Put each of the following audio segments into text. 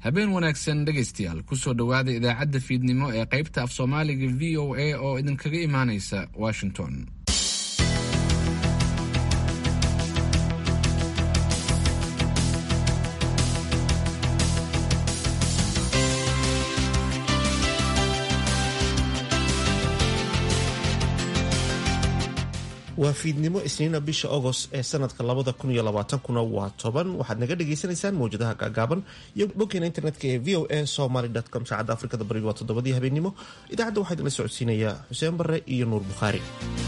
habeen wanaagsan dhegaystayaal kusoo dhowaada idaacadda fiidnimo ee qaybta af soomaaliga v o a oo idinkaga imaanaysa washington waa fiidnimo isniina bisha agost ee sanadka labada kun iyo labaatankuna waa toban waxaad naga dhagaysanaysaan mawjadaha gaagaaban iyo boggeena internetka ee v o a somaly com saacadda afrikada bariga waa toddobadii habeenimo idaacadda waxaa idinla socodsiinayaa xuseen barre iyo nuur bukhaari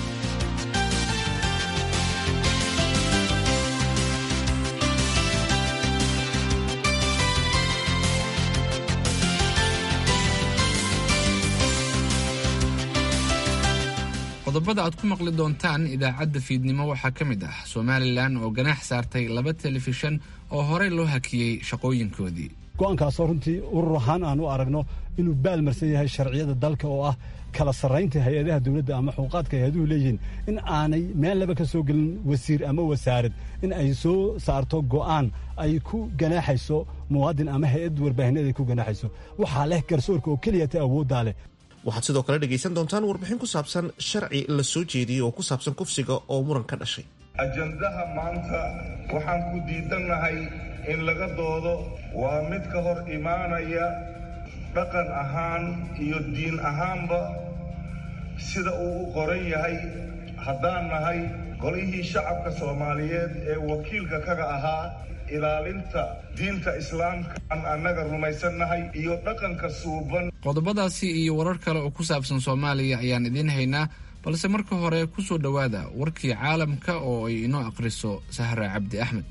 qodobada aad ku maqli doontaan idaacadda fiidnimo waxaa ka mid ah somalilan oo ganaax saartay laba telefishan oo horey loo hakiyey shaqooyinkoodii go'aankaasoo runtii urur ahaan aan u aragno inuu baalmarsan yahay sharciyada dalka oo ah kala sarraynta hay-adaha dowladda ama xuquuqaadka hay-aduhu leeyihiin in aanay meel laba ka soo gelin wasiir ama wasaarad in ay soo saarto go'aan ay ku ganaaxayso muwaadin ama hay-ad warbaahineed ay ku ganaaxayso waxaa leh garsoorka oo keliya ta awooddaa leh waxaad sidoo kale dhegaysan doontaan warbixin ku saabsan sharci la soo jeediyey oo ku saabsan kufsiga oo muran ka dhashay ajandaha maanta waxaan ku diidannahay in laga doodo waa mid ka hor imaanaya dhaqan ahaan iyo diin ahaanba sida uu u qoran yahay haddaan nahay golihii shacabka soomaaliyeed ee wakiilka kaga ahaa ilaalinta diinta islaamka aan annaga rumaysannahay iyo dhaqanka suuban qodobadaasi iyo warar kale oo ku saabsan soomaaliya ayaan idiin haynaa balse marka hore ku soo dhowaada warkii caalamka oo ay inoo akhriso sahra cabdi axmed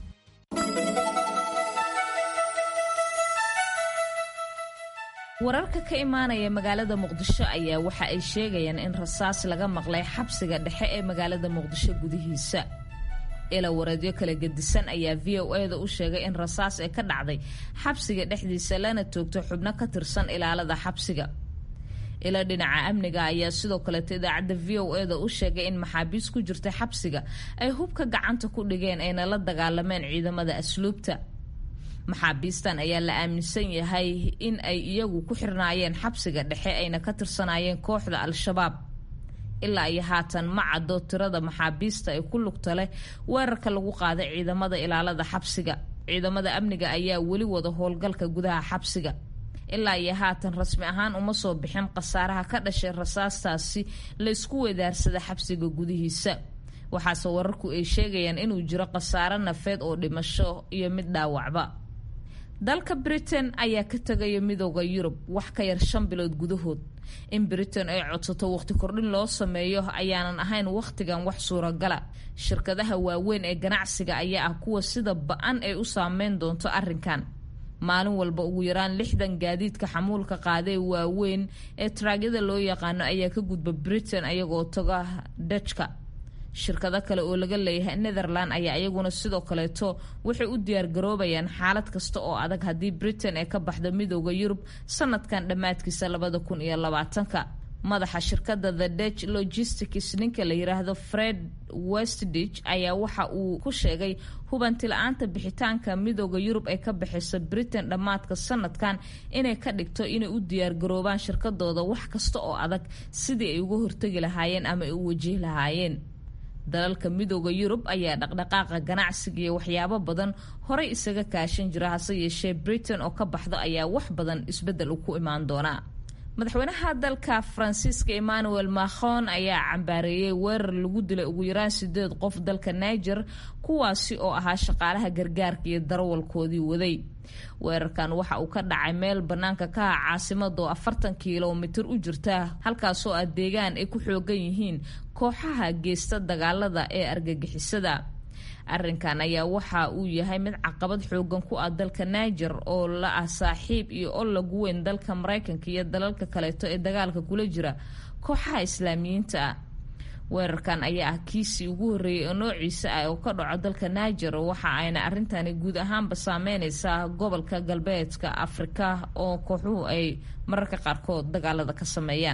wararka ka imaanaya magaalada muqdisho ayaa waxa ay sheegayaan in rasaas laga maqlay xabsiga dhexe ee magaalada muqdisho gudihiisa ila wareedyo kala gedisan ayaa v o eda u sheegay in rasaas ee ka dhacday xabsiga dhexdiisa lana toogto xubno ka tirsan ilaalada xabsiga ila dhinaca amniga ayaa sidoo kaleeto idaacadda v o eda u sheegay in maxaabiis ku jirta xabsiga ay hubka gacanta ku dhigeen ayna la dagaalameen ciidamada asluubta maxaabiistan ayaa la aaminsan yahay in ay iyagu ku xirnaayeen xabsiga dhexe ayna ka tirsanaayeen kooxda al-shabaab ilaa iyo haatan ma caddo tirada maxaabiista ee ku lugta leh weerarka lagu qaaday ciidamada ilaalada xabsiga ciidamada amniga ayaa weli wada howlgalka gudaha xabsiga ilaa iyo haatan rasmi ahaan uma soo bixin khasaaraha ka dhashay rasaastaasi la isku weedaarsada xabsiga gudihiisa waxaase wararku ay sheegayaan inuu jiro khasaaro nafeed oo dhimasho iyo mid dhaawacba dalka britain ayaa ka tegaya midooda yurub wax ka yar shan bilood gudahood in britain ay codsato waqti kordhin loo sameeyo ayaanan ahayn wakhtigan wax suuragala shirkadaha waaweyn ee ganacsiga ayaa ah kuwa sida ba-an ay u saameyn doonto arrinkan maalin walba ugu yaraan lixdan gaadiidka xamuulka qaadee waaweyn ee taraagyada loo yaqaano ayaa ka gudba britain ayagoo taga dajka shirkado kale oo laga leeyahay netherland ayaa iyaguna sidoo kaleeto waxay u diyaargaroobayaan xaalad kasta oo adag haddii britain ay ka baxdo midooda yurub sanadkan dhammaadkiisa labada kun iyo labaatanka madaxa shirkada the dutch logistics ninka la yiraahdo fred westditch ayaa waxa uu ku sheegay hubanti la-aanta bixitaanka midooda yurub ay ka bixisa britain dhammaadka sanadkan inay ka dhigto inay u diyaargaroobaan shirkadooda wax kasta oo adag sidii ay uga hortegi lahaayeen ama ay u wajihi lahaayeen dalalka midooda yurub ayaa dhaqdhaqaaqa ganacsiga iyo waxyaabo badan horey isaga kaashan jira hase yeeshee britain oo ka baxdo ayaa wax badan isbeddel u ku imaan doonaa madaxweynaha dalka faransiiska emmanuel macron ayaa cambaareeyey weerar lagu dilay ugu yaraan sideed qof dalka niger kuwaasi oo ahaa shaqaalaha gargaarka iyo darawalkoodii waday weerarkan waxa uu ka dhacay meel bannaanka ka ah caasimada oo afartan kilomitir u jirta halkaasoo ah deegaan ay ku xoogan yihiin kooxaha geysta dagaalada ee argagixisada arrinkan ayaa waxa uu yahay mid caqabad xoogan ku ah dalka niger oo la ah saaxiib iyo ol lagu weyn dalka maraykanka iyo dalalka kaleeto ee dagaalka kula jira kooxaha islaamiyiinta ah weerarkan ayaa ah kiisii ugu horreeyay oo noociisa ah oo ka dhaco dalka niger waxa ayna arrintani guud ahaanba saameyneysaa gobolka galbeedka afrika oo kooxuhu ay mararka qaarkood dagaalada ka sameeyaan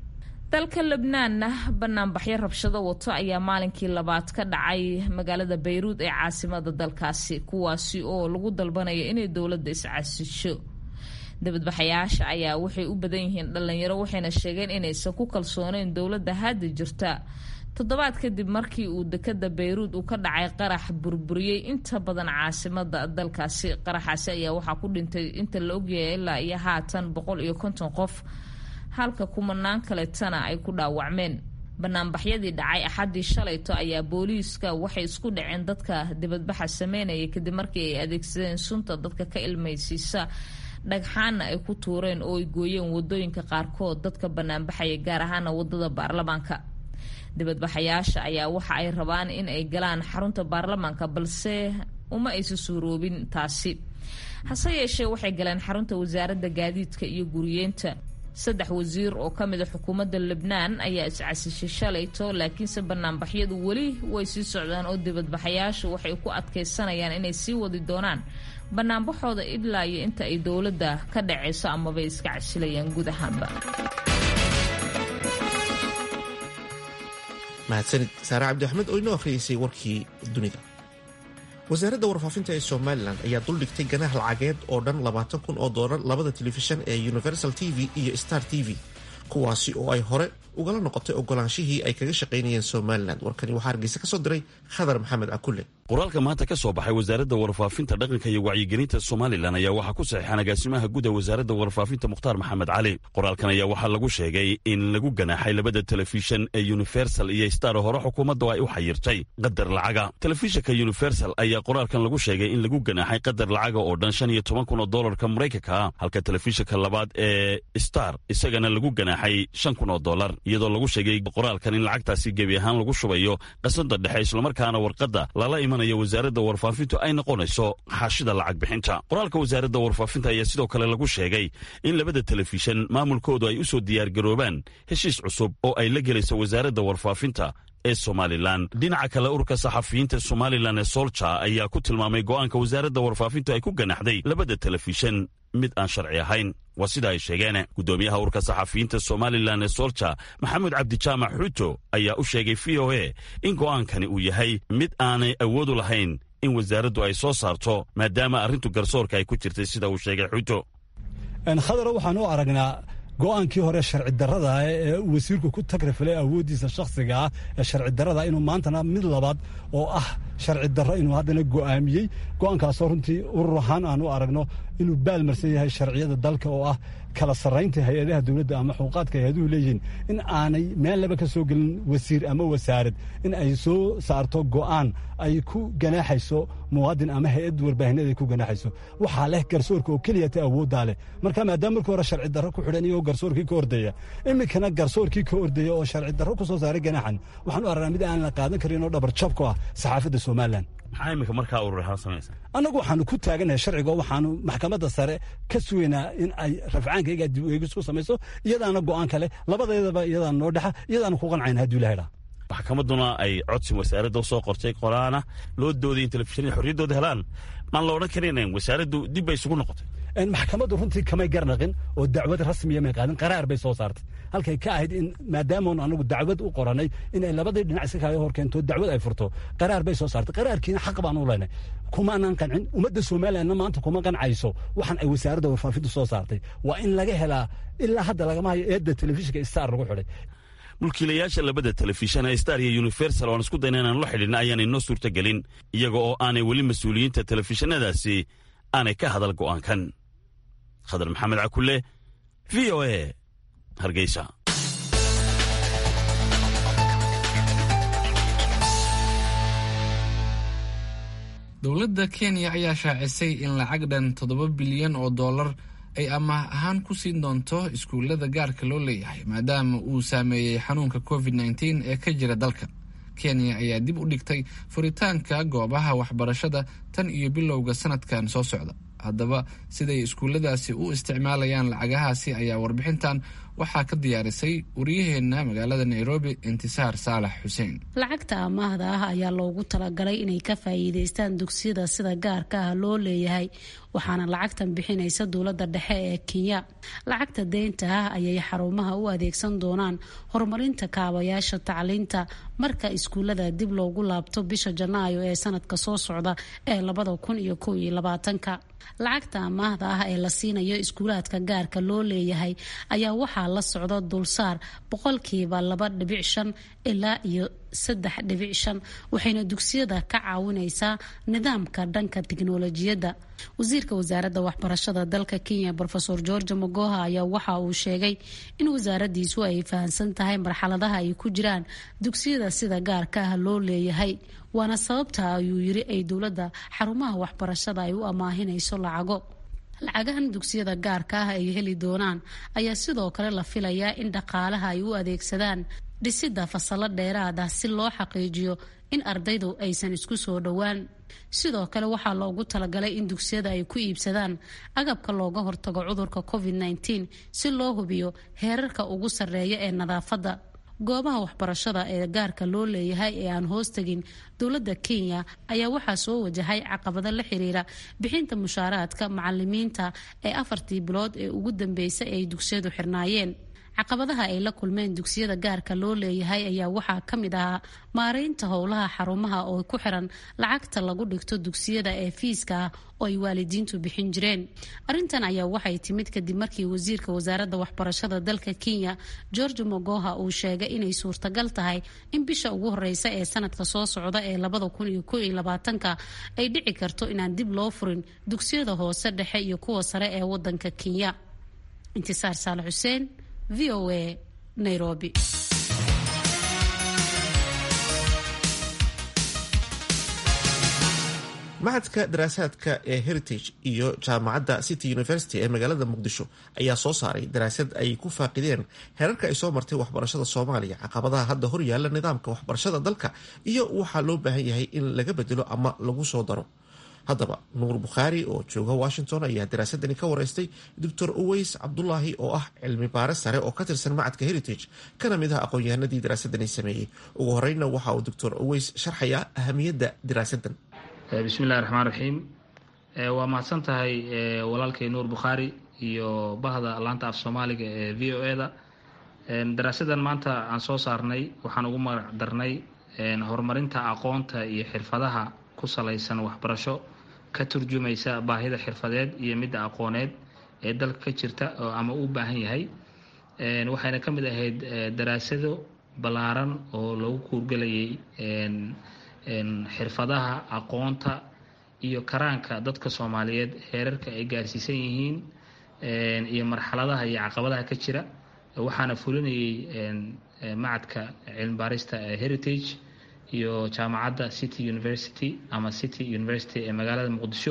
dalka lebnaanna banaanbaxyo rabshado wato ayaa maalinkii labaad ka dhacay magaalada bayruud ee caasimada dalkaasi kuwaasi oo lagu dalbanayo inay dowladda iscasisho dibadbaxayaasha ayaa waxay u badan yihiin dhalinyaro waxayna sheegeen inaysan ku kalsooneyn dowladda hadda jirta toddobaad kadib markii uu dekada bayruud uu ka dhacay qarax burburiyey inta badan caasimada dalkaasi qaraxaasi ayaa waxaa ku dhintay inta la ogyahay ilaa iyo haatan boqol iyo konton qof halka kumanaan kaletana ay ku dhaawacmeen banaanbaxyadii dhacay axaddii shalayto ayaa booliiska waxay isku dhaceen dadka dibadbaxa sameynaya kadib markii ay adeegsadeen sunta dadka ka ilmaysiisa dhagxaana ay ku tuureen oo ay gooyeen wadooyinka qaarkood dadka banaanbaxaya gaar ahaana wadada baarlamaanka dibadbaxayaasha ayaa waxa ay rabaan in ay galaan xarunta baarlamaanka balse uma aysa suuroobin taasi hase yeeshee waxay galeen xarunta wasaaradda gaadiidka iyo guriyeenta saddex wasiir oo ka mid a xukuumadda lebnaan ayaa iscasishay shalayto laakiinse banaanbaxyadu weli way sii socdaan oo dibadbaxayaashu waxay ku adkaysanayaan inay sii wadi doonaan banaanbaxooda ilaa iyo inta ay dowladda ka dhacayso amabay iska casilayaan guud ahaanba mahadsanid saare cabdi axmed oo inoo akhriyeysay warkii dunida wasaaradda warfaafinta ee somalilan ayaa duldhigtay ganaax lacageed oo dhan labaatan kun oo doolar labada telefishan ee universal t v iyo star t v kuwaasi oo ay hore ugala noqotay ogolaanshihii ay kaga shaqaynayeen somalilan warkani waxaa hargeysa ka soo diray khadar maxamed cakulle qoraalka maanta ka soo baxay wasaaradda warfaafinta dhaqanka iyo wacyigelinta somalilan ayaa waxaa ku saxiixan agaasimaha guud ee wasaaradda warfaafinta mukhtaar maxamed cali qoraalkan ayaa waxaa lagu sheegay in lagu ganaaxay labada telefishan ee universal iyo star hore xukuumaddu ay u xayirtay qadar lacaga telefishanka universal ayaa qoraalkan lagu sheegay in lagu ganaaxay qadar lacaga oo dhan shan iyo toban kun oo doolarka maraykanka ah halka telefishanka labaad ee star isagana lagu ganaaxay shan kun oo doolar iyadoo lagu sheegay qoraalkan in lacagtaasi gebi ahaan lagu shubayo qasada dhexe islamarkaana warqadda lala imanaya wasaaradda warfaafintu ay noqonayso xaashida lacag bixinta qoraalka wasaaradda warfaafinta ayaa sidoo kale lagu sheegay in labada telefishan maamulkoodu ay u soo diyaargaroobaan heshiis cusub oo ay la gelayso wasaaradda warfaafinta ee somalilan dhinaca kale ururka saxafiyiinta somalilan ee solja ayaa ku tilmaamay go'aanka wasaaradda warfaafintu ay ku ganaxday labada telefishan mid aan sharci ahayn waa sida ay sheegeen guddoomiyaha ururka saxafiyiinta somalilan ee solja maxamed cabdijaamac xuuto ayaa u sheegay v o a in go'aankani uu yahay mid aanay awoodu lahayn in wasaaraddu ay soo saarto maadaama arrintu garsoorka ay ku jirtay sida uu sheegay xuuto khadaro waxaan u aragnaa go'aankii hore sharci darrada ee wasiirku ku tagrifalay awooddiisa shakhsiga ah ee sharci darrada inuu maantana mid labaad oo ah sharci darro inuu haddana go'aamiyey go'aankaasoo runtii urur ahaan aan u aragno inuu baalmarsan yahay sharciyada dalka oo ah kala sarraynta hay-adaha dowladda ama xuquuqaadka hay-aduhu leeyihiin in aanay meel laba ka soo gelin wasiir ama wasaarad in ay soo saarto go'aan ay ku ganaaxayso muwaadin ama hay-ad warbaahineed ay ku ganaaxayso waxaa leh garsoorka oo keliya ta awooddaa leh marka maadaama markii hore sharci darro ku xidhan iyagoo garsoorkii ka ordaya iminkana garsoorkii ka ordaya oo sharci darro ku soo saaray ganaaxan waxaan u aragnaa mid aan la qaadan karin oo dhabar jab ku ah saxaafadda somalilan maxaa iminka markaa urur ahaan samaysa annagu waxaanu ku taaganahay sharciga oo waxaanu maxkamadda sare ka sugaynaa in ay rafcaankayga dib u eegis ku samayso iyadaana go'aan kale labadeedaba iyadaana noo dhexa iyadaana ku qancayna hadduu ilahay dhaa maxkamadduna ay codsi wasaaradda soo qortay qoraana loo dooday in telefishanada xorriyaddooda helaan maan la odhan karaynayn wasaaraddu dib bay isugu noqotay maxkamaddu runtii kamay garnaqin oo dacwad rasmiya may qaadin qaraar bay soo saartay halkay ka ahayd in maadaamoon anagu dacwad u qoranay inay labadii dhinac iska kaaga hor keento dacwad ay furto qaraar bay soo saartay qaraarkiina xaq baan u leynay kumaanaan qancin ummadda somalilandna maanta kuma qancayso waxaan ay wasaaradda warfaafintu soo saartay waa in laga helaa ilaa hadda lagama hayo eedda telefishinka star lagu xidhay mulkiilayaasha labada telefishan ee star iyo universal oan isku dayna inaan la xidhinna ayaan inoo suurtagelin iyaga oo aanay weli mas-uuliyiinta telefishanadaasi aanay ka hadal go'aankan khadar maxamed cakulle v o a hargeysa dowladda kenya ayaa shaacisay in lacag dhan toddoba bilyan oo dollar ay amaah ahaan ku siin doonto iskuullada gaarka loo leeyahay maadaama uu saameeyey xanuunka covid nteen ee ka jira dalka kenya ayaa dib u dhigtay furitaanka goobaha waxbarashada tan iyo bilowga sanadkan soo socda haddaba siday iskuulladaasi u isticmaalayaan lacagahaasi ayaa warbixintan waxaa ka diyaarisay wariyaheenna magaalada nairobi intisaar saalax xuseen lacagta amaahda ah ayaa loogu talagalay inay ka faa'iideystaan dugsiyada sida gaarka ah loo leeyahay waxaana lacagtan bixinaysa dowladda dhexe ee kenya lacagta deynta ah ayay xarumaha u adeegsan doonaan horumarinta kaabayaasha tacliinta marka iskuullada dib loogu laabto bisha janaayo ee sanadka soo socda ee labada kun iyo kow iyo labaatanka lacagta amaahda ah ee la siinayo iskuulaadka gaarka loo leeyahay ayaa waxaa la socda dulsaar boqolkiiba laba dhibic shan ilaa iyo saddex dhibic shan waxayna dugsiyada ka caawinaysaa nidaamka dhanka tiknolojiyadda wasiirka wasaaradda waxbarashada dalka kenya rofeor george magoha ayaa waxa uu sheegay in wasaaradiisu ay fahamsan tahay marxaladaha ay ku jiraan dugsiyada sida gaarka ah loo leeyahay waana sababta ayuu yiri ay dowladda xarumaha waxbarashada ay u amaahinayso lacago lacagahan dugsiyada gaarka ah ay heli doonaan ayaa sidoo kale la filayaa in dhaqaalaha ay u adeegsadaan dhisidda fasalo dheeraad ah si loo xaqiijiyo in ardaydu aysan isku soo dhowaan sidoo kale waxaa loogu talagalay in dugsiyada ay ku iibsadaan agabka looga hortago cudurka covid -19 si loo hubiyo heerarka ugu sarreeya ee nadaafadda goobaha waxbarashada ee gaarka loo leeyahay ee aan hoostagin dowladda kenya ayaa waxaa soo wajahay caqabado la xiriira bixinta mushaaraadka macalimiinta ee afartii bilood ee ugu dambeysay ay dugsiyadu xirnaayeen caqabadaha ay la kulmeen dugsiyada gaarka loo leeyahay ayaa waxaa ka mid ahaa maareynta howlaha xarumaha oo ku xiran lacagta lagu dhigto dugsiyada ee fiiska ah oo ay waalidiintu bixin jireen arrintan ayaa waxay timid kadib markii wasiirka wasaaradda waxbarashada dalka kenya george mogoha uu sheegay inay suurtagal tahay in bisha ugu horeysa ee sanadka soo socda ee labada kun iyo ko iyo labaatanka ay dhici karto inaan dib loo furin dugsiyada hoose dhexe iyo kuwa sare ee wadanka kenya intisaar saale xuseen v o a nairobi maxadka daraasaadka ee heritage iyo jaamacadda city university ee magaalada muqdisho ayaa soo saaray daraasad ay ku faaqideen heerarka ay soo martay waxbarashada soomaaliya caqabadaha hadda hor yaalla nidaamka waxbarashada dalka iyo waxaa loo baahan yahay in laga bedelo ama lagu soo daro haddaba nuur bukhaari oo jooga washington ayaa daraasadani ka wareystay doctor uweys cabdulaahi oo ah cilmi baare sare oo ka tirsan macadka heritage kana mid ah aqoon-yahanadii daraasadani sameeyey ugu horeyna waxa uu doctor uweys sharxayaa ahamiyadda daraasadan bismillahi raxmaan raxiim waa mahadsan tahay walaalkay nuur bukhaari iyo bahda laanta af soomaaliga ee v o e da daraasadan maanta aan soo saarnay waxaan ugu magac darnay horumarinta aqoonta iyo xirfadaha ku salaysan waxbarasho ka turjumaysa baahida xirfadeed iyo midda aqooneed ee dalka ka jirta oo ama u baahan yahay waxayna ka mid ahayd daraasado ballaaran oo lagu kuurgelayay xirfadaha aqoonta iyo karaanka dadka soomaaliyeed heerarka ay gaarsiisan yihiin iyo marxaladaha iyo caqabadaha ka jira waxaana fulinayay macadka cilmibaarista heritage iyo jaamacadda city university ama city university ee magaalada muqdisho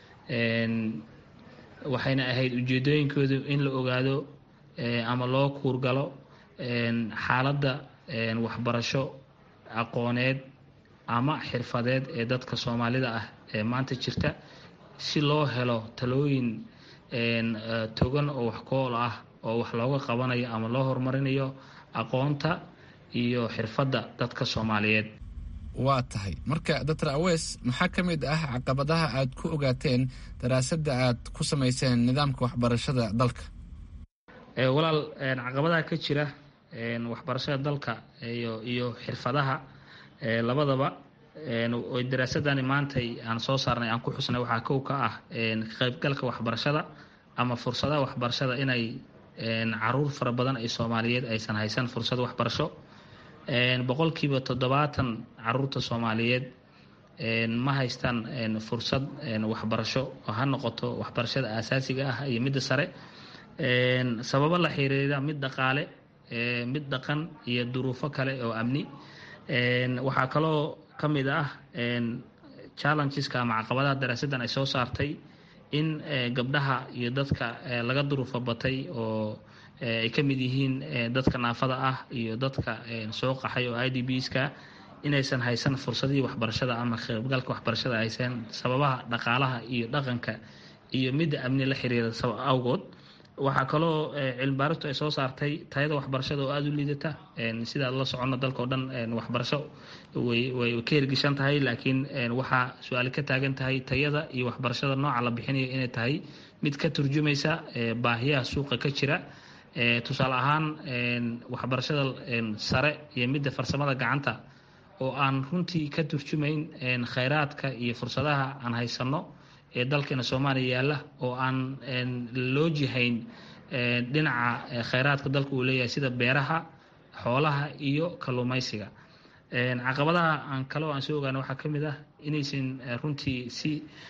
waxayna ahayd ujeedooyinkoodu in la ogaado ama loo kuurgalo xaaladda waxbarasho aqooneed ama xirfadeed ee dadka soomaalida ah ee maanta jirta si loo helo talooyin togan oo wax kool ah oo wax looga qabanayo ama loo horumarinayo aqoonta iyo xirfadda dadka soomaaliyeed waa tahay marka doctor awes maxaa ka mid ah caqabadaha aad ku ogaateen daraasadda aad ku samayseen nidaamka waxbarashada dalka walaal caqabadaha ka jira waxbarashada dalka iyo iyo xirfadaha labadaba daraasadani maantay aan soo saarnay aan ku xusnay waxaa kow ka ah kaqeybgalka waxbarashada ama fursadaha waxbarashada inay caruur fara badan ay soomaaliyeed aysan haysan fursad waxbarasho boqolkiiba toddobaatan caruurta soomaaliyeed ma haystaan fursad waxbarasho oo ha noqoto waxbarashada aasaasiga ah iyo midda sare sababo la xiriira mid dhaqaale mid dhaqan iyo duruufo kale oo amni waxaa kaloo ka mid ah challengeska ama caqabadaha daraasaddan ay soo saartay in gabdhaha iyo dadka laga duruufo batay oo ay ka mid yihiin dadka naafada ah iyo dadka soo qaxay oo i d bska inaysan haysan fursadihii waxbarashada ama qaybgalka waxbarashada haysan sababaha dhaqaalaha iyo dhaqanka iyo midda amni la xiriira awgood waxaa kaloo cilmibaaristu ay soo saartay tayada waxbarashada oo aada u liidata sida la socono dalka o dhan waxbarasho way way ka hirgishan tahay laakiin waxaa su-aali ka taagan tahay tayada iyo waxbarashada nooca la bixinayo inay tahay mid ka turjumaysa baahiyaha suuqa ka jira tusaale ahaan waxbarashada sare iyo midda farsamada gacanta oo aan runtii ka turjumayn khayraadka iyo fursadaha aan haysanno ee dalkeena soomaaliya yaalla oo aan loo jihayn dhinaca khayraadka dalka uu leeyahay sida beeraha xoolaha iyo kalluumaysiga caqabadaha aan kaloo aan soo ogaana waxaa ka mid ah inaysan runtii si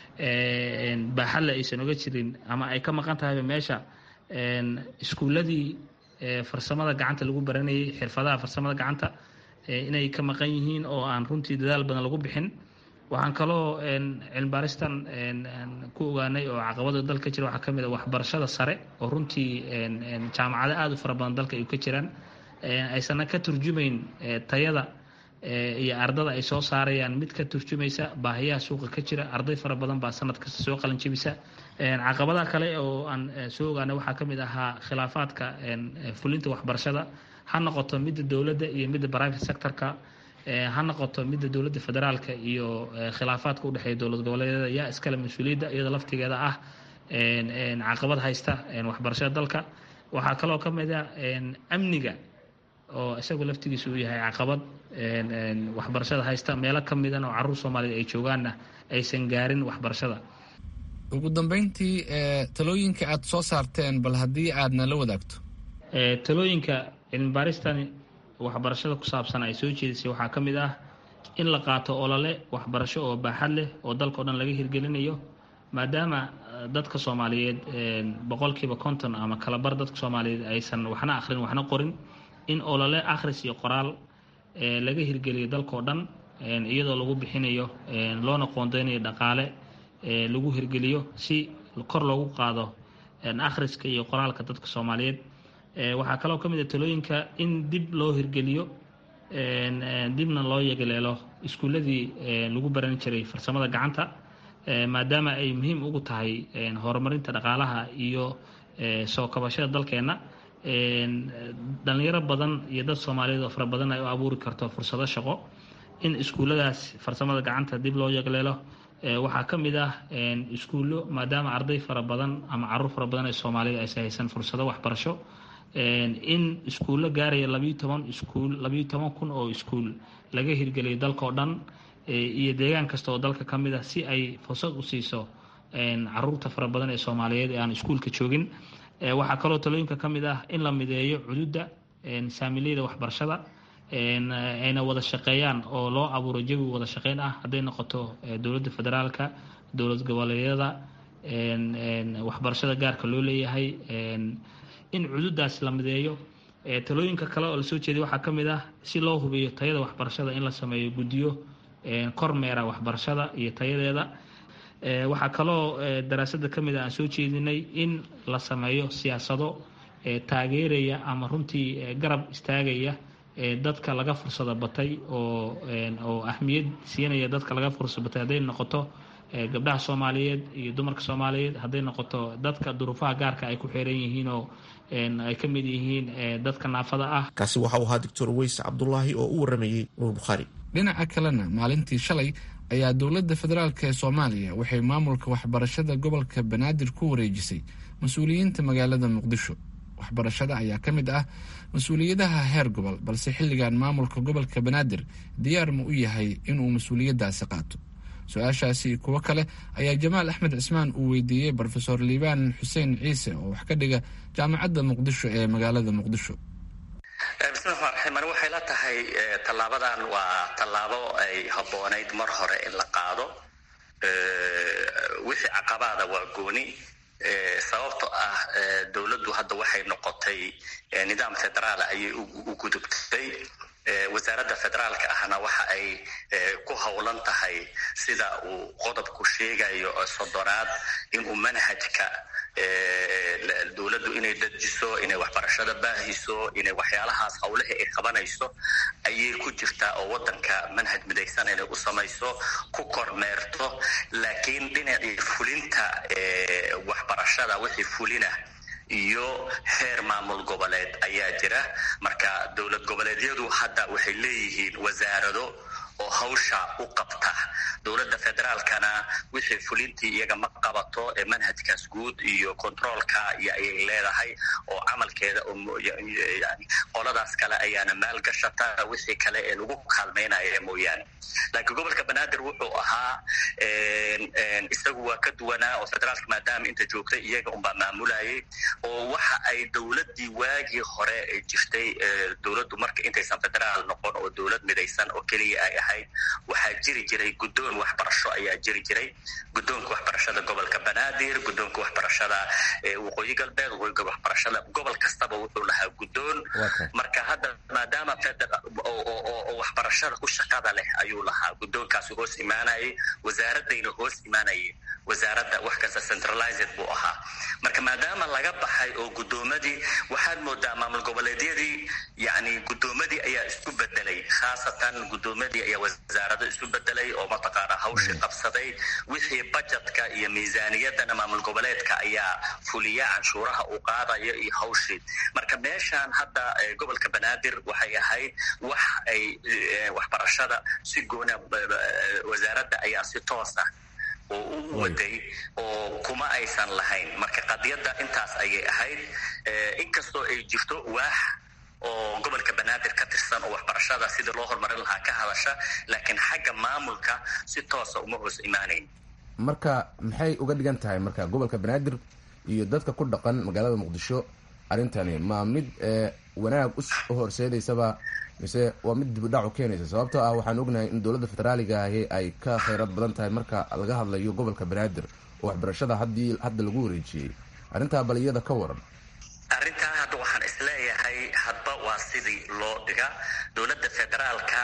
baaxadle aysan oga jirin ama ay ka maqan tahayba meesha iskuuladii farsamada gacanta lagu baranayay xirfadaha farsamada gacanta inay ka maqan yihiin oo aan runtii dadaal badan lagu bixin waxaan kaloo cilmibaaristan ku ogaanay oo caqabada dalka jira waxaa kamid a waxbarashada sare oo runtii jaamacado aada u fara badan dalka ay ka jiraan aysanna ka turjumayn tayada iyo ardada ay soo saarayaan mid ka turjumaysa baahiyaha suuqa ka jira arday fara badan baa sanad kasta soo qalanjebisa caqabadaha kale oo aan soo ogaanay waxaa kamid ahaa khilaafaadka fulinta waxbarashada ha noqoto midda dowladda iyo midda private sectorka ha noqoto midda dowladda federaalka iyo khilaafaadka udhexeeya dowlad goboleedyada yaa iskale mas-uuliyadda iyada laftigeeda ah caqabad haysta waxbarashada dalka waxaa kaloo ka mid a amniga oo isagu laftigiisa uu yahay caqabad waxbarashada haysta meelo ka midan oo caruur soomaaliyed ay joogaanna aysan gaarin waxbarashada ugu dambeyntii talooyinka aada soo saarteen bal haddii aadna la wadaagto talooyinka cilmibaaristani waxbarashada ku saabsan ay soo jeedisay waxaa ka mid ah in la qaato olole waxbarasho oo baaxad leh oo dalka o dhan laga hirgelinayo maadaama dadka soomaaliyeed boqolkiiba konton ama kalabar dadka soomaaliyeed aysan waxna akhrin waxna qorin in olole akhris iyo qoraal laga hirgeliyo dalka o dhan iyadoo lagu bixinayo loona qoondeynayo dhaqaale lagu hirgeliyo si kor loogu qaado akhriska iyo qoraalka dadka soomaaliyeed waxaa kaloo ka mid a talooyinka in dib loo hirgeliyo dibna loo yegleelo iskuuladii lagu baran jiray farsamada gacanta maadaama ay muhiim ugu tahay horumarinta dhaqaalaha iyo soo kabashada dalkeenna dhalinyaro badan iyo dad soomaaliyeed oo fara badan ay u abuuri karto fursado shaqo in iskuulladaas farsamada gacanta dib loo yegleelo waxaa ka mid ah iskuullo maadaama arday fara badan ama caruur fara badan ee soomaaliyeed aysan haysan fursado waxbarasho in iskuullo gaaraya labayo toban iskuul labayo toban kun oo iskuul laga hirgeliyo dalka oo dhan iyo deegaan kasta oo dalka ka mid ah si ay fursad u siiso caruurta fara badan ee soomaaliyeed ee aan iskuulka joogin waxaa kaloo talooyinka ka mid ah in la mideeyo cududda saamileyda waxbarashada ayna wada shaqeeyaan oo loo abuuro jawi wada shaqeyn ah hadday noqoto dowladda federaalka dowlad goboleedyada waxbarashada gaarka loo leeyahay in cududaas la mideeyo talooyinka kale oo lasoo jeeday waxaa ka mid ah si loo hubiyo tayada waxbarashada in la sameeyo guddiyo kormeera waxbarashada iyo tayadeeda waxaa kaloo daraasada ka mid a aan soo jeedinay in la sameeyo siyaasado taageeraya ama runtii garab istaagaya dadka laga fursado batay oo oo ahmiyad siinaya dadka laga fursado batay hadday noqoto gabdhaha soomaaliyeed iyo dumarka soomaaliyeed hadday noqoto dadka duruufaha gaarka ay ku xeeran yihiin oo ay ka mid yihiin dadka naafada ah kaasi waxa uu ahaa doctor weys cabdulaahi oo u waramayey nuur bukhaari dhinaca kalena maalintii shalay ayaa dowladda federaalk ee soomaaliya waxay maamulka waxbarashada gobolka banaadir ku wareejisay mas-uuliyiinta magaalada muqdisho waxbarashada ayaa ka mid ah mas-uuliyadaha heer gobol balse xilligan maamulka gobolka banaadir diyaar ma u yahay inuu mas-uuliyaddaasi qaato su-aashaasi kuwo kale ayaa jamaal axmed cismaan uu weydiiyey brofesor liibaan xuseen ciise oo wax ka dhiga jaamacadda muqdisho ee magaalada muqdisho bismi raxmaan raxiim ani waxay la tahay tallaabadan waa tallaabo ay habboonayd mar hore in la qaado wixii caqabaada waa gooni sababto ah dowladdu hadda waxay noqotay nidaam federaala ayay u gudubtay wasaaradda federaalka ahna waxa ay ku howlan tahay sida uu qodobku sheegayo soddonaad inuu manhajka dowladdu inay dajiso inay waxbarashada baahiso inay waxyaalahaas howlihii ay qabanayso ayay ku jirtaa oo waddanka manhaj midaysan inay u samayso ku kormeerto laakiin dhinacii fulinta waxbarashada wixii fulina iyo heer maamul goboleed ayaa jira marka dowlad goboleedyadu hadda waxay leeyihiin wasaarado oo hawsha u qabta dowladda federaalkana wixii fulintii iyaga ma qabato ee manhajkaas guud iyo controolka ayay leedahay oo camalkeeda yani qoladaas kale ayaana maalgashata wixii kale ee lagu kaalmaynaya mooyaane laakiin gobolka banaadir wuxuu ahaa isagu waa ka duwanaa oo federaalka maadaama inta joogtay iyaga unbaa maamulayay oo waxa ay dowladdii waagii hore ay jirtay dowladdu marka intaysan federaal noqon oo dowlad midaysan oo keliya ay ahayd waxaa jiri jiray guddoon waxbarasho ayaa jiri jiray guddoonka waxbarashada gobolka banaadir guddoonka waxbarashada waqooyi galbeed waqooyiga waxbarashada gobol kastaba wuxuu lahaa guddoon marka hadda maadaama oo waxbarashada ku shaqada leh ayuu lahaa guddoonkaasi hoos imaanayay wasaaradayna hoos imaanayay wasaaradda wax kasta centralized buu ahaa marka maadaama laga baxay oo guddoomadii waxaad moodaa maamul goboleedyadii yani guddoomadii ayaa isku bedelay khaasatan guddoomadii ayaa wasaarado isu bedelay oo mataqaana hawshii qabsaday wixii bajetka iyo miisaaniyadana maamul goboleedka ayaa fuliya canshuuraha uu qaadayo iyo hawshii marka meeshaan hadda gobolka banaadir waxay ahayd wax ay waxbarashada si goona wasaaradda ayaa si toos ah oo u waday oo kuma aysan lahayn marka qadiyadda intaas ayay ahayd inkastoo ay jirto waax oo gobolka banaadir ka tirsan oo waxbarashada sidii loo horumarin lahaa ka hadasha laakiin xagga maamulka si toosa uma hoos imaanayn marka maxay uga dhigan tahay marka gobolka banaadir iyo dadka ku dhaqan magaalada muqdisho arrintani ma mid wanaag u horseedaysaba mise waa mid dibudhac u keenaysa sababtoo ah waxaan ognahay in dowladda federaaliga ahi ay ka khayrad badan tahay marka laga hadlayo gobolka banaadir oo waxbarashada haddii hadda lagu wareejiyey arrintaa bal iyada ka waran arrintaa hadda waxaan isleeyahay hadba waa sidii loo dhiga dowladda federaalka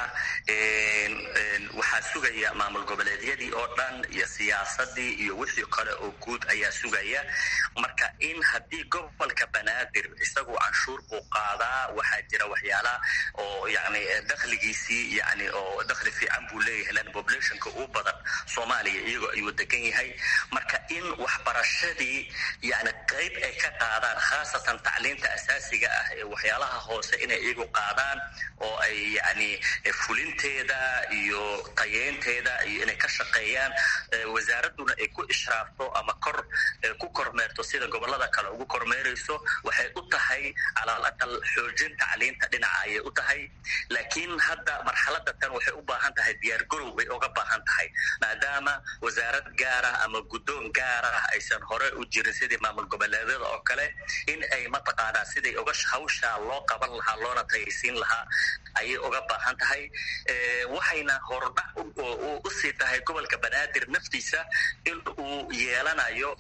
waxaa sugaya maamul goboleedyadii oo dhan iyo siyaasadii iyo wixii kale oo guud ayaa sugaya marka in haddii gobolka banaadir isagu canshuur buu qaadaa waxaa jira waxyaala oo yani dakhligiisii yani oo dakhli fiican buu leeyahay lan populationka ugu badan soomaaliya iyagoo ayuu degan yahay marka in waxbarashadii yani qayb ay ka qaadaan khaasatan tacliinta asaasiga ah ee waxyaalaha hoose inay iyagu qaadaan oo ay yani fulinteeda iyo tayeynteeda iyo inay ka shaqeeyaan wasaaraduna ay ku ishraafto ama kor ku kormeerto sida gobolada kale ugu kormeerayso waxay u tahay calaal aqal xoojin tacliinta dhinaca ayay u tahay laakiin hadda marxalada tan waxay u baahan tahay diyaargarow bay uga baahan tahay maadaama wasaarad gaarah ama guddoon gaarah aysan hore u jirin sidii maamul goboleedyada oo kale in ay mataqaanaa siday uga hawshaa loo qaban lahaa loona tayaysiin lahaa ayay uga baahan tahay waxayna hordhac usii tahay gobolka banaadir naftiisa in uu yeelanayo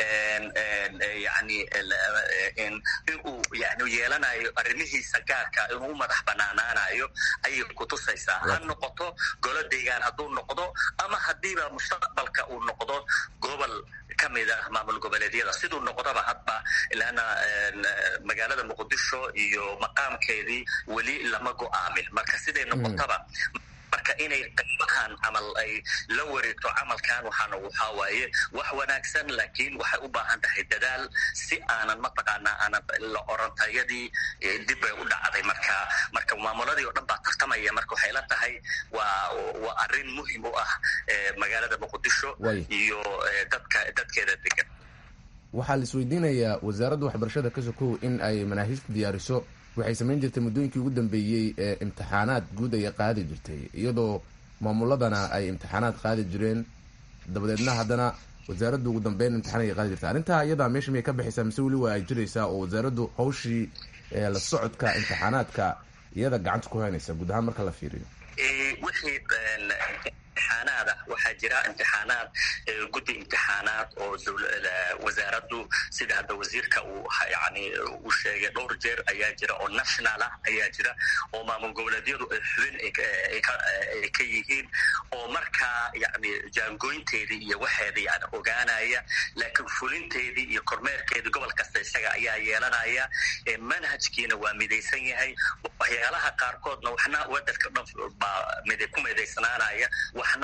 yani in uu yani yeelanayo arrimihiisa gaarka inuu u madax banaanaanayo ayay kutusaysaa ha noqoto golo deegaan hadduu noqdo ama haddiiba mustaqbalka uu noqdo gobol kamid ah maamul goboleedyada siduu noqdaba hadba ilaana magaalada muqdisho iyo maqaamkeedii weli lama go-aamin marka siday noqotaba marka inay qaybahan camal ay la wareegto camalkan waxaana waxaa waaye wax wanaagsan laakiin waxay u baahan tahay dadaal si aanan mataqaanaa aanan la orantayadii dib bay u dhacday marka marka maamuladii oo dhan baa tartamaya marka waxay la tahay waa waa arrin muhim u ah magaalada muqdisho iyo dadka dadkeeda degan waxaa la isweydiinayaa wasaaradda waxbarashada ka sokow in ay manaahijta diyaariso waxay samayn jirtay muddooyinkii ugu dambeeyey ee imtixaanaad guud ayay qaadi jirtay iyadoo maamuladana ay imtixaanaad qaadi jireen dabadeedna haddana wasaaraddu ugu dambeyn imtixaan ayay qaadi jirtay arrintaa iyadaa meesha miyay ka baxaysaa mise weli waa ay jiraysaa oo wasaaraddu hawshii la socodka imtixaanaadka iyada gacanta ku haynaysa guud ahaan marka la fiiriyo wixii imtixaanaad ah waxaa jira imtixaanaad guddi imtixaanaad oo wasaaraddu sida hadda wasiirka uu yani uu sheegay dhowr jeer ayaa jira oo national ah ayaa jira oo maamul goboleedyadu ay xubin ay ka yihiin oo markaa yani jaangooynteedii iyo waxeeda yani ogaanaya laakiin fulinteedii iyo kormeerkeedii gobol kasta isaga ayaa yeelanaya manhajkiina waa midaysan yahay waxyaalaha qaarkoodna waxna wadanka dhan baa ku midaysnaanaya waxna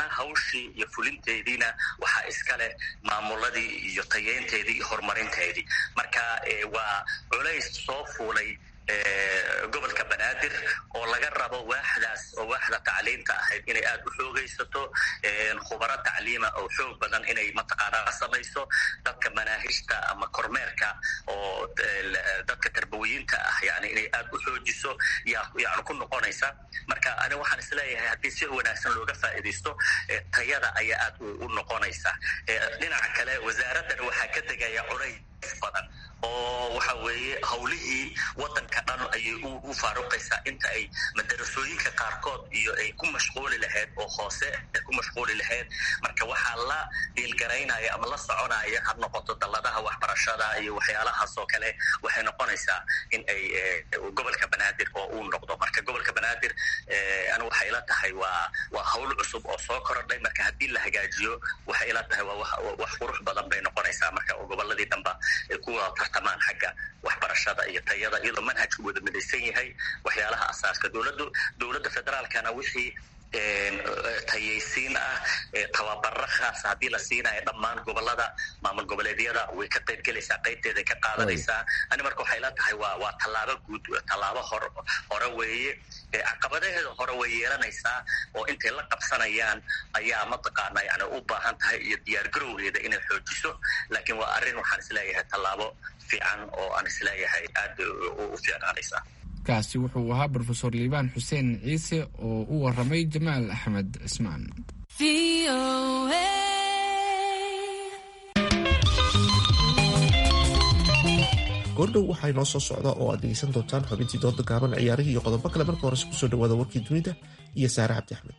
haddana hawshii iyo fulinteediina waxaa iskale maamuladii iyo tayeynteedii iyo horumarinteedii marka waa culays soo fuulay gobolka banaadir oo laga rabo waaxdaas oo waaxda tacliinta ahayd inay aada u xoogaysato khubaro tacliima oo xoog badan inay mataqaanaa samayso dadka manaahijta ama kormeerka oo dadka tarbawiyiinta ah yani inay aada u xoojiso yani ku noqonaysa marka ani waxaan isleeyahay haddii si wanaagsan looga faa'iidaysto tayada ayaa aad u noqonaysa dhinaca kale wasaaraddan waxaa ka degaya culays badan oo waxa weeye hawlihii wadanka dhan ayay u faaruqaysaa inta ay madarasooyinka qaarkood iyo ay ku mashquuli lahayd oo hoose ay ku mashquuli lahayd marka waxaa la dhiilgaraynaya ama la soconaya ha noqoto dalladaha waxbarashada iyo waxyaalahaas oo kale waxay noqonaysaa in ay gobolka banaadir oo uu noqdo marka gobolka banaadir anu waxay ila tahay waa waa hawl cusub oo soo korodhay marka haddii la hagaajiyo waxay ila tahay waa wax qurux badan bay noqonaysaa marka oo goboladii dhanba ay kuwa tartamaan xagga waxbarashada iyo tayada iyadoo manhajku wada midaysan yahay waxyaalaha asaaska dowladdu dowladda federaalkana wixii tayaysiin ah tababaro khaasa haddii la siinayo dhammaan gobolada maamul goboleedyada way ka qaybgelaysaa qaybteeday ka qaadanaysaa ani marka waxay la tahay waa waa tallaabo guud tallaabo hor hore weeye caqabadaheeda hore way yeelanaysaa oo intay la qabsanayaan ayaa mataqaana yani u baahan tahay iyo diyaargarowgeeda inay xoojiso laakiin waa arrin waxaan isleeyahay tallaabo fiican oo aan isleeyahay aad u fiicnaanaysaa kaasi wuxuu ahaa brofesor liibaan xuseen ciise oo u waramay jamaal axmed cismaan goordhow waxaa inoo soo socda oo aad dhegeysan doontaan xubintii dooda gaaban ciyaarihii iyo qodobo kale marka horese kusoo dhawaada warkii dunida iyo saare cabdi axmed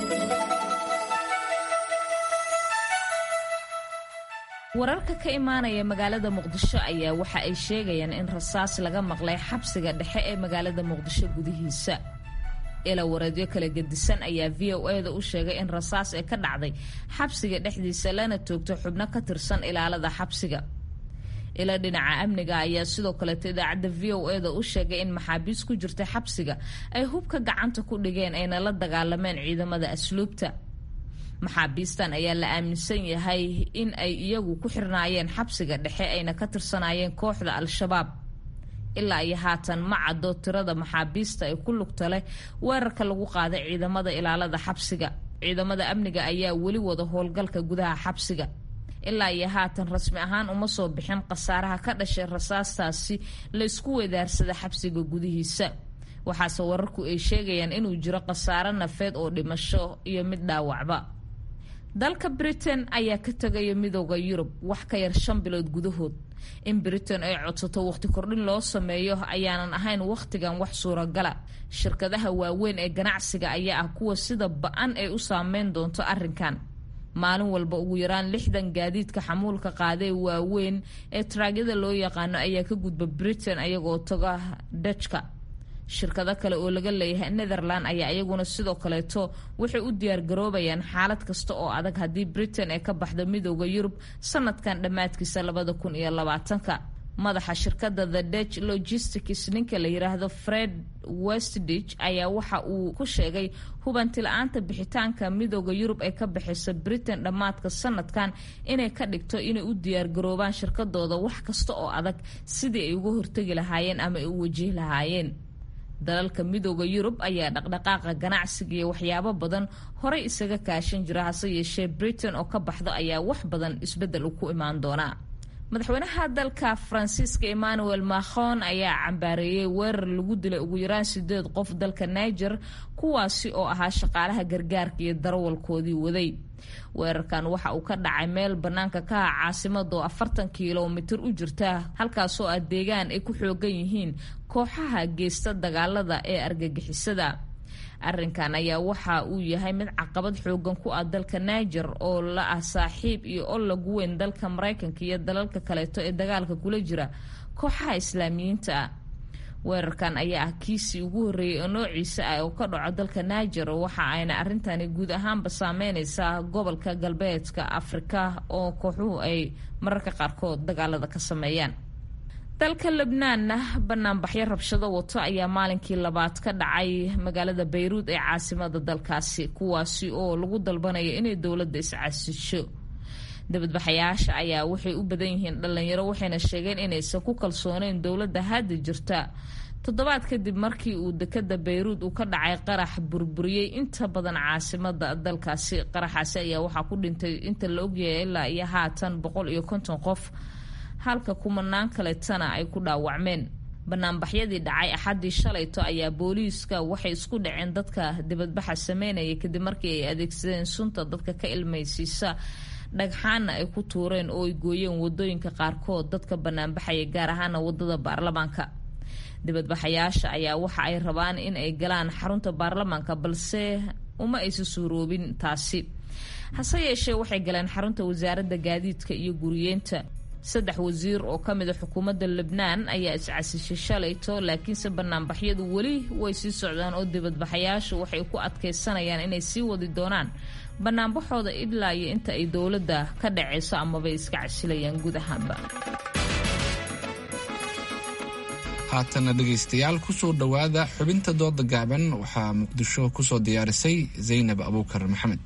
wararka ka imaanaya magaalada muqdisho ayaa waxa ay sheegayaan in rasaas laga maqlay xabsiga dhexe ee magaalada muqdisho gudihiisa ila wareedyo kala gedisan ayaa v o eda u sheegay in rasaas ee ka dhacday xabsiga dhexdiisa lana toogto xubno ka tirsan ilaalada xabsiga ila dhinaca amniga ayaa sidoo kaleeto idaacadda v o eda u sheegay in maxaabiis ku jirta xabsiga ay hubka gacanta ku dhigeen ayna la dagaalameen ciidamada asluubta maxaabiistan ayaa la aaminsan yahay in ay iyagu ku xirnaayeen xabsiga dhexe ayna ka tirsanayeen kooxda al-shabaab ilaa iyo haatan ma caddo tirada maxaabiista ee ku lugta leh weerarka lagu qaaday ciidamada ilaalada xabsiga ciidamada amniga ayaa weli wada howlgalka gudaha xabsiga ilaa iyo haatan rasmi ahaan uma soo bixin khasaaraha ka dhashay rasaastaasi la isku weedaarsada xabsiga gudihiisa waxaase wararku ay sheegayaan inuu jiro khasaaro nafeed oo dhimasho iyo mid dhaawacba dalka britain ayaa ka tegaya midooda yurub wax ka yar shan bilood gudahood in britain ay codsato waqti kordhin loo sameeyo ayaanan ahayn wakhtigan wax suuragala shirkadaha waaweyn ee ganacsiga ayaa ah kuwa sida ba-an ay u saameyn doonto arrinkan maalin walba ugu yaraan lixdan gaadiidka xamuulka qaadee waaweyn ee taraagyada loo yaqaano ayaa ka gudba britain ayagoo taga dajka shirkado kale oo laga leeyahay netherland ayaa iyaguna sidoo kaleeto waxay u diyaargaroobayaan xaalad kasta oo adag haddii britain ay ka baxdo midooda yurub sanadkan dhammaadkiisa labada kun iyo labaatanka madaxa shirkada the dutch logistics ninka la yiraahdo fred westditch ayaa waxa uu ku sheegay hubanti la-aanta bixitaanka midooda yurub ay ka baxayso britain dhammaadka sanadkan inay ka dhigto inay u diyaargaroobaan shirkadooda wax kasta oo adag sidii ay uga hortegi lahaayeen ama ay u wajihi lahaayeen dalalka midooda yurub ayaa dhaqdhaqaaqa ganacsiga iyo waxyaabo badan horey isaga kaashan jira hase yeeshee britain oo ka baxdo ayaa wax badan isbedel u ku imaan doonaa madaxweynaha dalka faransiiska emmanuel macron ayaa cambaareeyey weerar lagu dilay ugu yaraan sideed qof dalka niger kuwaasi oo ahaa shaqaalaha gargaarka iyo darawalkoodii waday weerarkan waxa uu ka dhacay meel bannaanka ka ah caasimada oo afartan kilomitir u jirta halkaasoo ah deegaan ay ku xoogan yihiin kooxaha geysta dagaalada ee argagixisada arrinkan ayaa waxa uu yahay mid caqabad xoogan ku ah dalka niger oo la ah saaxiib iyo ol lagu weyn dalka maraykanka iyo dalalka kaleeto ee dagaalka kula jira kooxaha islaamiyiinta ah weerarkan ayaa ah kiisii ugu horreeyay oo noociisa ah oo ka dhaco dalka niger waxa ayna arrintani guud ahaanba saameyneysaa gobolka galbeedka afrika oo kooxuhu ay mararka qaarkood dagaalada ka sameeyaan dalka lebnaanna banaanbaxyo rabshado wato ayaa maalinkii labaad ka dhacay magaalada bayruud ee caasimada dalkaasi kuwaasi oo lagu dalbanayo inay dowladda iscasisho dibadbaxayaasha ayaa waxay u badan yihiin dhalinyaro waxayna sheegeen inaysan ku kalsooneyn dowladda hadda jirta toddobaad kadib markii uu dekada bayruud uu ka dhacay qarax burburiyey inta badan caasimada dalkaasi qaraxaasi ayaa waxaa ku dhintay inta la ogyahay ilaa iyo haatan boqol iyo konton qof halka kumanaan kaleetana ay ku dhaawacmeen banaanbaxyadii dhacay axaddii shalayto ayaa booliiska waxay isku dhaceen dadka dibadbaxa sameynaya kadib markii ay adeegsadeen sunta dadka ka ilmaysiisa dhagxaana ay ku tuureen oo ay gooyeen wadooyinka qaarkood dadka banaanbaxaya gaar ahaana wadada baarlamaanka dibadbaxayaasha ayaa waxa ay rabaan in ay galaan xarunta baarlamaanka balse uma aysa suuroobin taasi hase yeeshee waxay galeen xarunta wasaaradda gaadiidka iyo guriyeenta saddex wasiir oo ka mida xukuumadda lebnaan ayaa iscasishay shalayto laakiinse banaanbaxyadu weli way sii socdaan oo dibadbaxayaashu waxay ku adkaysanayaan inay sii wadi doonaan banaanbaxooda ilaa iyo inta ay dowladda ka dhacayso amabay iska casilayaan guud ahaanba haatana dhegaystayaal kusoo dhowaada xubinta dooda gaaban waxaa muqdisho kusoo diyaarisay zaynab abuukar maxamed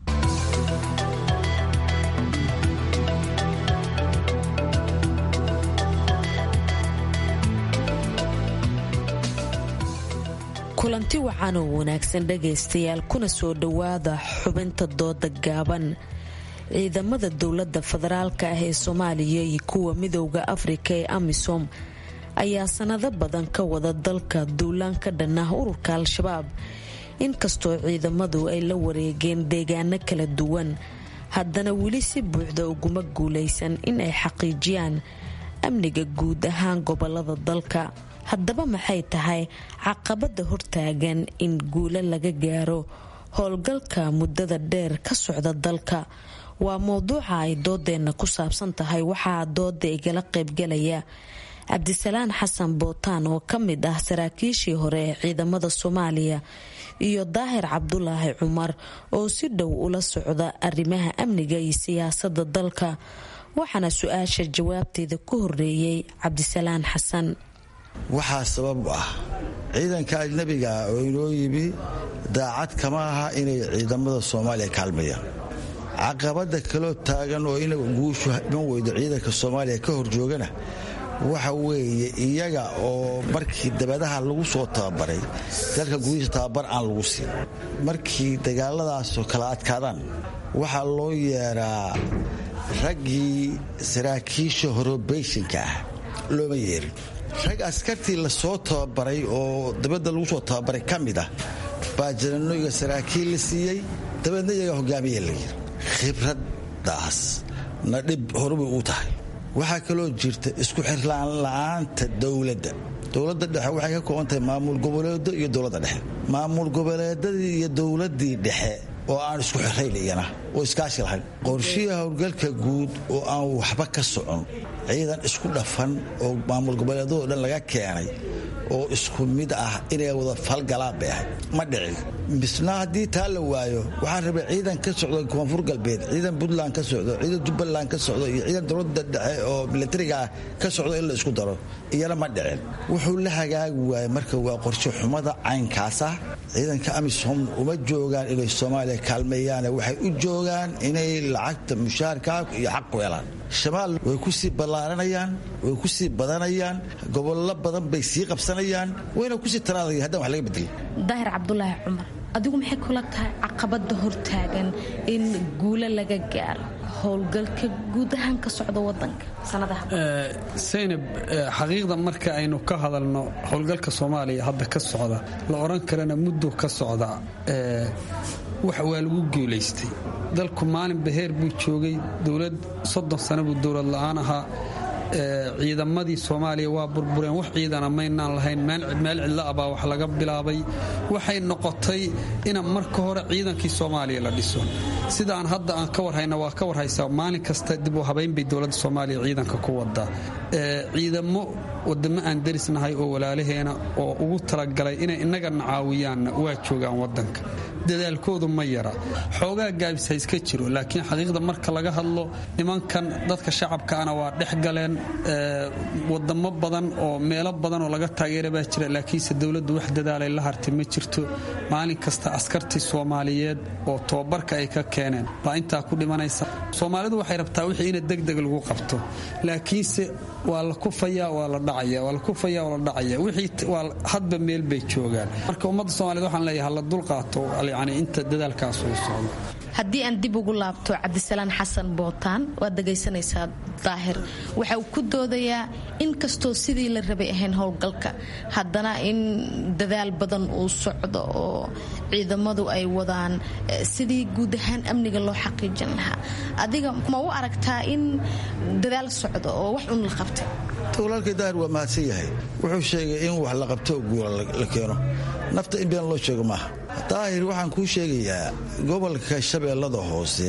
kulanti wacan oo wanaagsan dhagaystayaal kuna soo dhowaada xubinta dooda gaaban ciidamada dowladda federaalka ah ee soomaaliya iyo kuwa midowda afrika ee amisom ayaa sanado badan ka wada dalka duulaan ka dhan ah ururka al-shabaab inkastoo ciidamadu ay la wareegeen deegaano kala duwan haddana weli si buuxda uguma guulaysan in ay xaqiijiyaan amniga guud ahaan gobolada dalka haddaba maxay tahay caqabada hortaagan in guulo laga gaaro howlgalka muddada dheer ka socda dalka waa mowduuca ay doodeenna ku saabsan tahay waxaa dooda igala qaybgalaya cabdisalaan xasan bootaan oo ka mid ah saraakiishii hore ee ciidamada soomaaliya iyo daahir cabdulaahi cumar oo si dhow ula socda arrimaha amniga iyo siyaasada dalka waxaana su-aasha jawaabteeda ku horeeyey cabdisalaan xasan waxaa sabab u ah ciidanka ajnabiga ah oo inoo yimi daacad kama aha inay ciidamada soomaaliya kaalmayaan caqabada kaloo taagan oo ina guushu iman weydo ciidanka soomaaliya ka horjoogana waxa weeye iyaga oo markii dabadaha lagu soo tababaray dalka gudihiisa tababar aan lagu siin markii dagaaladaasoo kala adkaadaan waxaa loo yeeraa raggii saraakiisha horobeyshinka ah looma yeerin rag askartii lasoo tababaray oo dabadda lagu soo tababaray ka mid ah baa jananoyga saraakiil la siiyey dabeedna iyaga hogaamiya la yiri khibraddaas na dhib horubay uu tahay waxaa kaloo jirta isku xirlaan la'aanta dowladda dowladda dhexe waxay ka kooban tahay maamul goboleedo iyo dowladda dhexe maamul goboleedadii iyo dowladdii dhexe oo aan isku xirayn iyana oo iskaashi lahayn qorshihii howlgalka guud oo aan waxba ka socon ciidan isku dhafan oo maamul goboleedadoo dhan laga keenay oo isku mid ah inay wada falgalaan bay ahayd ma dhicin misna haddii taa la waayo waxaan rabay ciidan ka socdo koonfur galbeed ciidan puntland ka socdo ciidan jubbaland ka socdo iyo ciidan dowladda dhexe oo milatariga ah ka socdo in la isku daro iyana ma dhicin wuxuu la hagaagi waayey marka waa qorshe xumada caynkaas ah ciidanka amisom uma joogaan inay soomaaliya kaalmeeyaane waxay u joogaan inay lacagta mushaarkaa iyo xaq ku helaan shamaal way ku sii ballaaranayaan way ku sii badanayaan gobollo badan bay sii qabsanayaan wayna kusii taraadaya haddaan wax laga bedelin daahir cabdulaahi cumar adigu maxay kula tahay caqabada hortaagan in guulo laga gaaro howlgalka guud ahaan ka socda wadanka saynab xaqiiqda marka aynu ka hadalno howlgalka soomaaliya hadda ka socda la odhan karana muddo ka socda wax waa lagu guulaystay dalku maalin baheer buu joogay dowlad soddon sano buu dowlad la'aan ahaa ciidamadii soomaaliya waa burbureen wax ciidana maynaan lahayn meel cidla abaa wax laga bilaabay waxay noqotay ina marka hore ciidankii soomaaliya la dhiso sidaan hadda aan ka warhayna waa ka warhaysaa maalin kasta dib u habaynbay dowladda soomaaliya ciidanka ku wadaa ciidamo wadamo aan derisnahay oo walaalaheena oo ugu talagalay inay innagana caawiyaanna waa joogaan wadanka dadaalkoodu ma yara xoogaa gaabis ha iska jiro laakiin xaqiiqda marka laga hadlo nimankan dadka shacabkaana waa dhex galeen wadamo badan oo meelo badan oo laga taageera baa jira laakiinse dowladdu wax dadaalay la hartay ma jirto maalin kasta askartii soomaaliyeed oo tobabarka ay ka keeneen baa intaa ku dhimanaysa soomaalidu waxay rabtaa wixii ina degdeg lagu qabto laakiinse waa la kufaya waa la dhacaya waa la kufaya waa la dhacaya wixii waa hadba meel bay joogaan marka ummadda soomaaliyed waxaan leeyahay hala dulqaato yani inta dadaalkaas uu socdo haddii aan dib ugu laabto cabdisalaan xasan bootaan waad dhegaysanaysaa daahir waxa uu ku doodayaa in kastoo sidii la rabay ahayn howlgalka haddana in dadaal badan uu socdo oo ciidamadu ay wadaan sidii guud ahaan amniga loo xaqiijin lahaa adiga ma u aragtaa in dadaal socdo oo wax un la qabtay walaalkay daahir waa mahadsan yahay wuxuu sheegay in wax la qabto guula la keeno nafta in been loo sheego maaha daahir waxaan kuu sheegayaa gobolka shabeellada hoose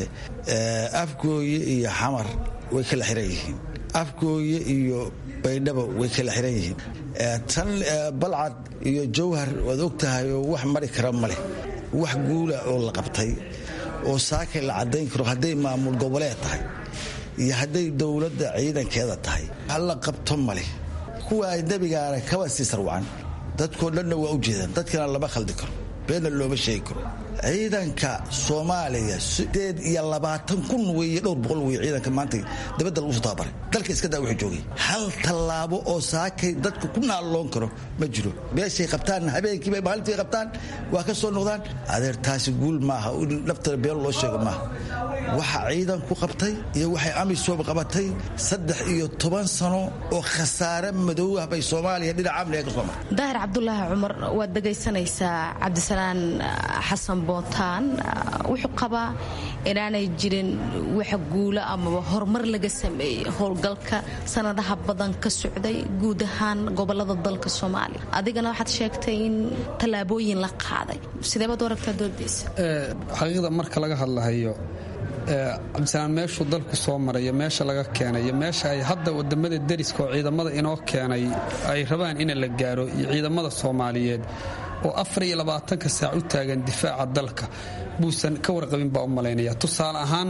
afgooye iyo xamar way kala xiran yihiin afgooye iyo baydhabo way kala xiran yihiin tan balcad iyo jawhar waad og tahay oo wax mari kara ma leh wax guula oo la qabtay oo saakay la caddayn karo hadday maamul goboleed tahay iyo hadday dowladda ciidankeeda tahay wax la qabto ma leh kuwa ajnabigaana kaba sii sarwacan dadkoo dhanna waa u jeedaan dadkana lama khaldi karo beenna looma sheegi karo ciidanka soomaaliya sideed iyo labaatan kun weeye dhowr boqol weye ciidanka maanta dabadda lagu soo tababaray dalka iska daa wuxuu joogay hal tallaabo oo saakay dadka ku naalloon karo ma jiro meeshay qabtaan habeenkiiba maalintii qabtaan waa ka soo noqdaan adeer taasi guul maaha naftana been loo sheego maaha waxa ciidan ku qabtay iyo waxay amisom qabatay saddex iyo toban sano oo khasaare madow ah bay soomaaliya dhinaca amniga ka soo martay daahir cabdulaahi cumar waad dhegaysanaysaa cabdisalaan xasan bootaan wuxuu qabaa inaanay jirin wax guulo amaba horumar laga sameeyey howlgalka sanadaha badan ka socday guud ahaan gobolada dalka soomaaliya adigana waxaad sheegtay in tallaabooyin la qaaday sideebaad u aragtaa doodaysa xaqiiqda marka laga hadlahayo cabdisalaan meeshuu dalku soo marayo meesha laga keenay iyo meesha ay hadda wadamada deriska oo ciidamada inoo keenay ay rabaan in la gaaro iyo ciidamada soomaaliyeed oo afar iyo labaatanka saac u taagan difaaca dalka buusan ka warqabin baa u malaynaya tusaale ahaan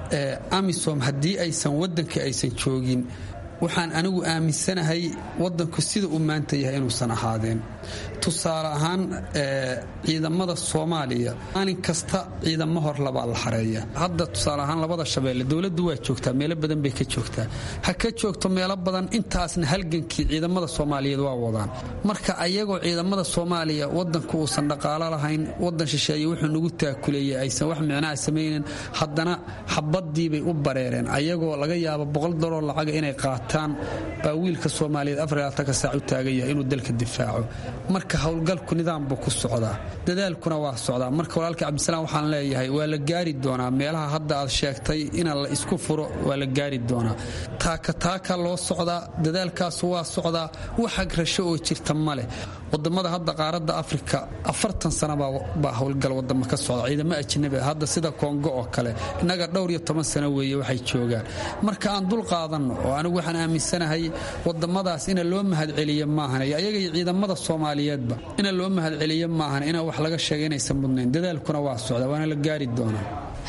amisom haddii aysan waddanka aysan joogin waxaan anigu aaminsanahay wadanku sida uu maanta yahay inuusan ahaadeen tusaale ahaan ciidamada soomaaliya maalin kasta ciidamo hor labaa la xareeya hadda tusaale ahaan labada shabeelle dowladdu waa joogtaa meelo badan bay ka joogtaa ha ka joogto meelo badan intaasna halgankii ciidamada soomaaliyeed waa wadaan marka ayagoo ciidamada soomaaliya wadanku uusan dhaqaalo lahayn wadan shisheeye wuxuu nagu taakuleeyey aysan wax micnaha samaynin haddana xabadiibay u bareereen ayagoo laga yaabo boqol dollar lacaga inay qaataan baa wiilka soomaaliyeed afarlaatanka saac u taagaya inuu dalka difaaco marka howlgalku nidaam buu ku socdaa dadaalkuna waa socdaa marka walaalka cabdisalaam waxaan leeyahay waa la gaari doonaa meelaha hadda aad sheegtay ina la isku furo waa la gaari doonaa taaka taaka loo socdaa dadaalkaasu waa socdaa wax agrasho oo jirta ma leh wadamada hadda qaaradda afrika afartan sana baa howlgal wadamo ka socda ciidamo ajnabi hadda sida kongo oo kale innaga dhowr iyo toban sano weeye waxay joogaan marka aan dul qaadanno oo anigu waxaan aaminsanahay wadamadaas ina loo mahadceliyo maahan iyo ayaga iyo ciidamada soomaaliyeedba ina loo mahadceliyo maahan inaa wax laga sheega inaysan mudnayn dadaalkuna waa socda waana la gaari doonaa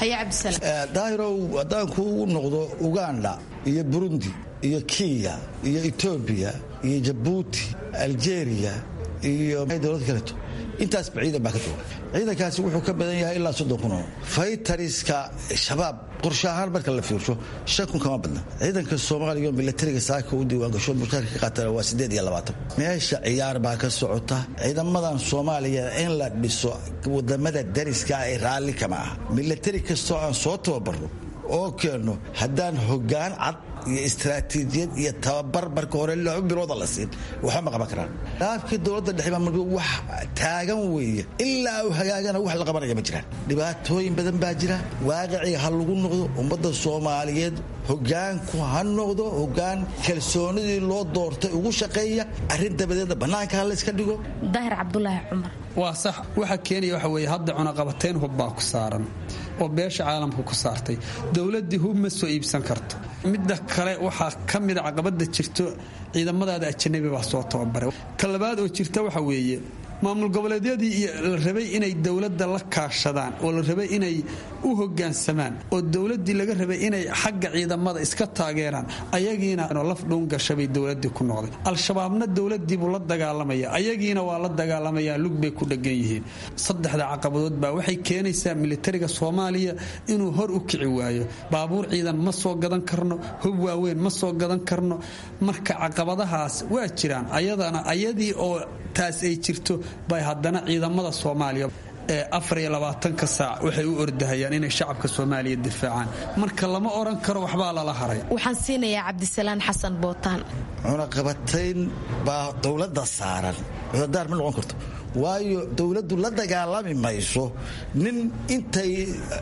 daahirow haddaan kuugu noqdo uganda iyo burundi iyo kenya iyo etoobiya iyo jabuuti aljeeriya iyo dowlad kaleeto intaasba ciidan baa ka jooga ciidankaasi wuxuu ka badan yahay ilaa soddon kun oo faytariska shabaab qorshe ahaan marka la fiirsho shan kun kama badna ciidanka soomaaliya oo milatariga saaka u diiwaangasho mushaarka ka qaatana waa siddeed iyo labaatan meesha ciyaar baa ka socota ciidamadan soomaaliya in la dhiso wadamada dariska ee raalli kama ah milatari kastoo aan soo tababarno oo keenno haddaan hoggaan cad iyo istraatiijiyad iyo tababar marka hore laba bilooda la siin waxba ma qaban karaan dhaafkii dowladda dhexe maamulka wax taagan weeye ilaa uu hagaagana wax la qabanaya ma jiraan dhibaatooyin badan baa jira waaqiciga ha lagu noqdo ummadda soomaaliyeed hogaanku ha noqdo hogaan kalsoonidii loo doortay ugu shaqeeya arrin dabadeedna bannaanka ha layska dhigo daahir cabdulaahi cumar waa sax waxa keenaya waxa weeye hadda cunaqabateyn hub baa ku saaran oo beesha caalamka ku saartay dowladdii hub ma soo iibsan karto midda kale waxaa ka mida caqabada jirto ciidamadaada ajanabi baa soo tababaray talabaad oo jirta waxa weeye maamul goboleedyadii iyo la rabay inay dowladda la kaashadaan oo la rabay inay u hogaansamaan oo dowladdii laga rabay inay xagga ciidamada iska taageeraan ayagiina laf dhuun gashabay dowladii ku noqday al-shabaabna dowladiibuu la dagaalamaya ayagiina waa la dagaalamayaa lug bay ku dhegan yihiin saddexda caqabadood baa waxay keenaysaa militariga soomaaliya inuu hor u kici waayo baabuur ciidan ma soo gadan karno hub waaweyn ma soo gadan karno marka caqabadahaas waa jiraan ayadana ayadii oo taas ay jirto bay haddana ciidamada soomaaliya ee afar iyo labaatanka saac waxay u ordahayaan inay shacabka soomaaliya difaacaan marka lama oran karo waxbaa lala haray waxaan siinayaa cabdisalaan xasan bootaan cunaqabatayn baa dowladda saaran cudadaar ma noqon karto waayo dowladdu la dagaalami mayso nin intay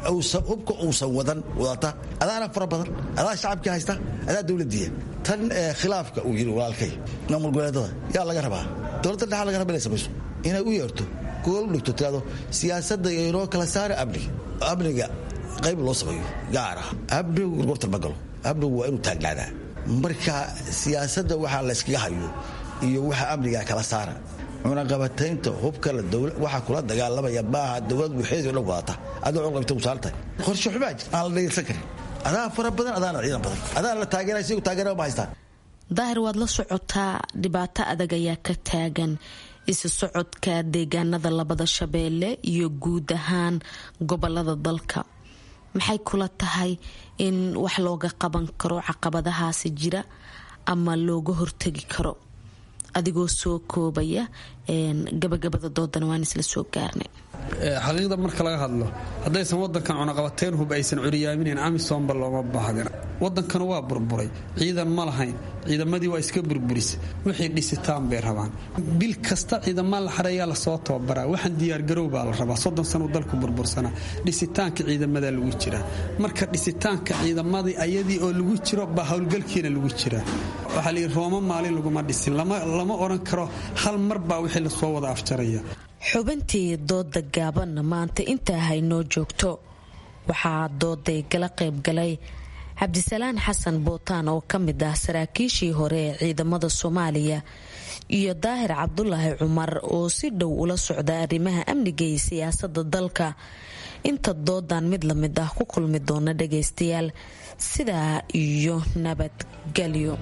hubka uusan wadan wadata adaana fara badan adaa shacabkii haysta adaa dowladiya tan khilaafka uu yidhi walaalkay maamul goboleedada yaa laga rabaa dowladda dhexa laga raba inay samayso inay u yeerto gool u dhigto tirado siyaasadda inoo kala saara amniga amniga qayb loo sameeyo gaara amnigu gorgortan ma galo amnigu waa inuu taagnaadaa marka siyaasadda waxaa layskaga hayo iyo waxa amniga kala saara cunaqabataynta hubka waxaa kula dagaalamaya maaha dowlad waxeedi o dhan wadata adoo cunaqabata u saarantahay qorshe xumaa jir aan la dhegeysan karin adaa fara badan adaana ciidan badan adaana la taageeraya sigu taageera ma haystaan daahir waad la socotaa dhibaato adag ayaa ka taagan isu socodka deegaanada labada shabeelle iyo guud ahaan gobolada dalka maxay kula tahay in wax looga qaban karo caqabadahaasi jira ama looga hortagi karo adigoo soo koobaya gabagabada doodana waan isla soo gaarnay xaqiiqda marka laga hadlo haddaysan wadankan cunaqabateyn hub aysan curiyaaminayn amisomba looma baahdin wadankan waa burburay ciidan ma lahayn ciidamadii waa iska burburis wixii dhisitaan bay rabaan bil kasta ciidamaa la xareeyaa lasoo tababaraa waxaan diyaargarow baa la rabaa soddon sanu dalku burbursanaa dhisitaanka ciidamadaa lagu jiraa marka dhisitaanka ciidamadii ayadii oo lagu jiro baa howlgalkiina lagu jiraa waxaa layidhi rooma maalin laguma dhisin lama odhan karo hal mar baa wixii lasoo wada afjaraya xubintii dooda gaabanna maanta intaa haynoo joogto waxaa dooday gala qaybgalay cabdisalaan xasan bootaan oo ka mid ah saraakiishii hore ee ciidamada soomaaliya iyo daahir cabdulaahi cumar oo si dhow ula socda arrimaha amniga iyo siyaasada dalka inta doodan mid la mid ah ku kulmi doona dhagaystayaal sidaa iyo nabadgelyo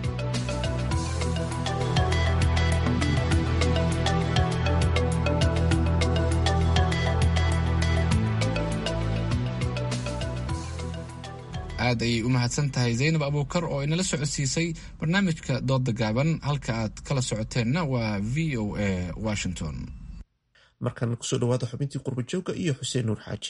aad ayay u mahadsan tahay zaynab abuukar oo inala socodsiisay barnaamijka dooda gaaban halka aad kala socoteenna waa v o a washington markan kusoo dhawaada xubintii qurbajooga iyo xuseen nuur xaaji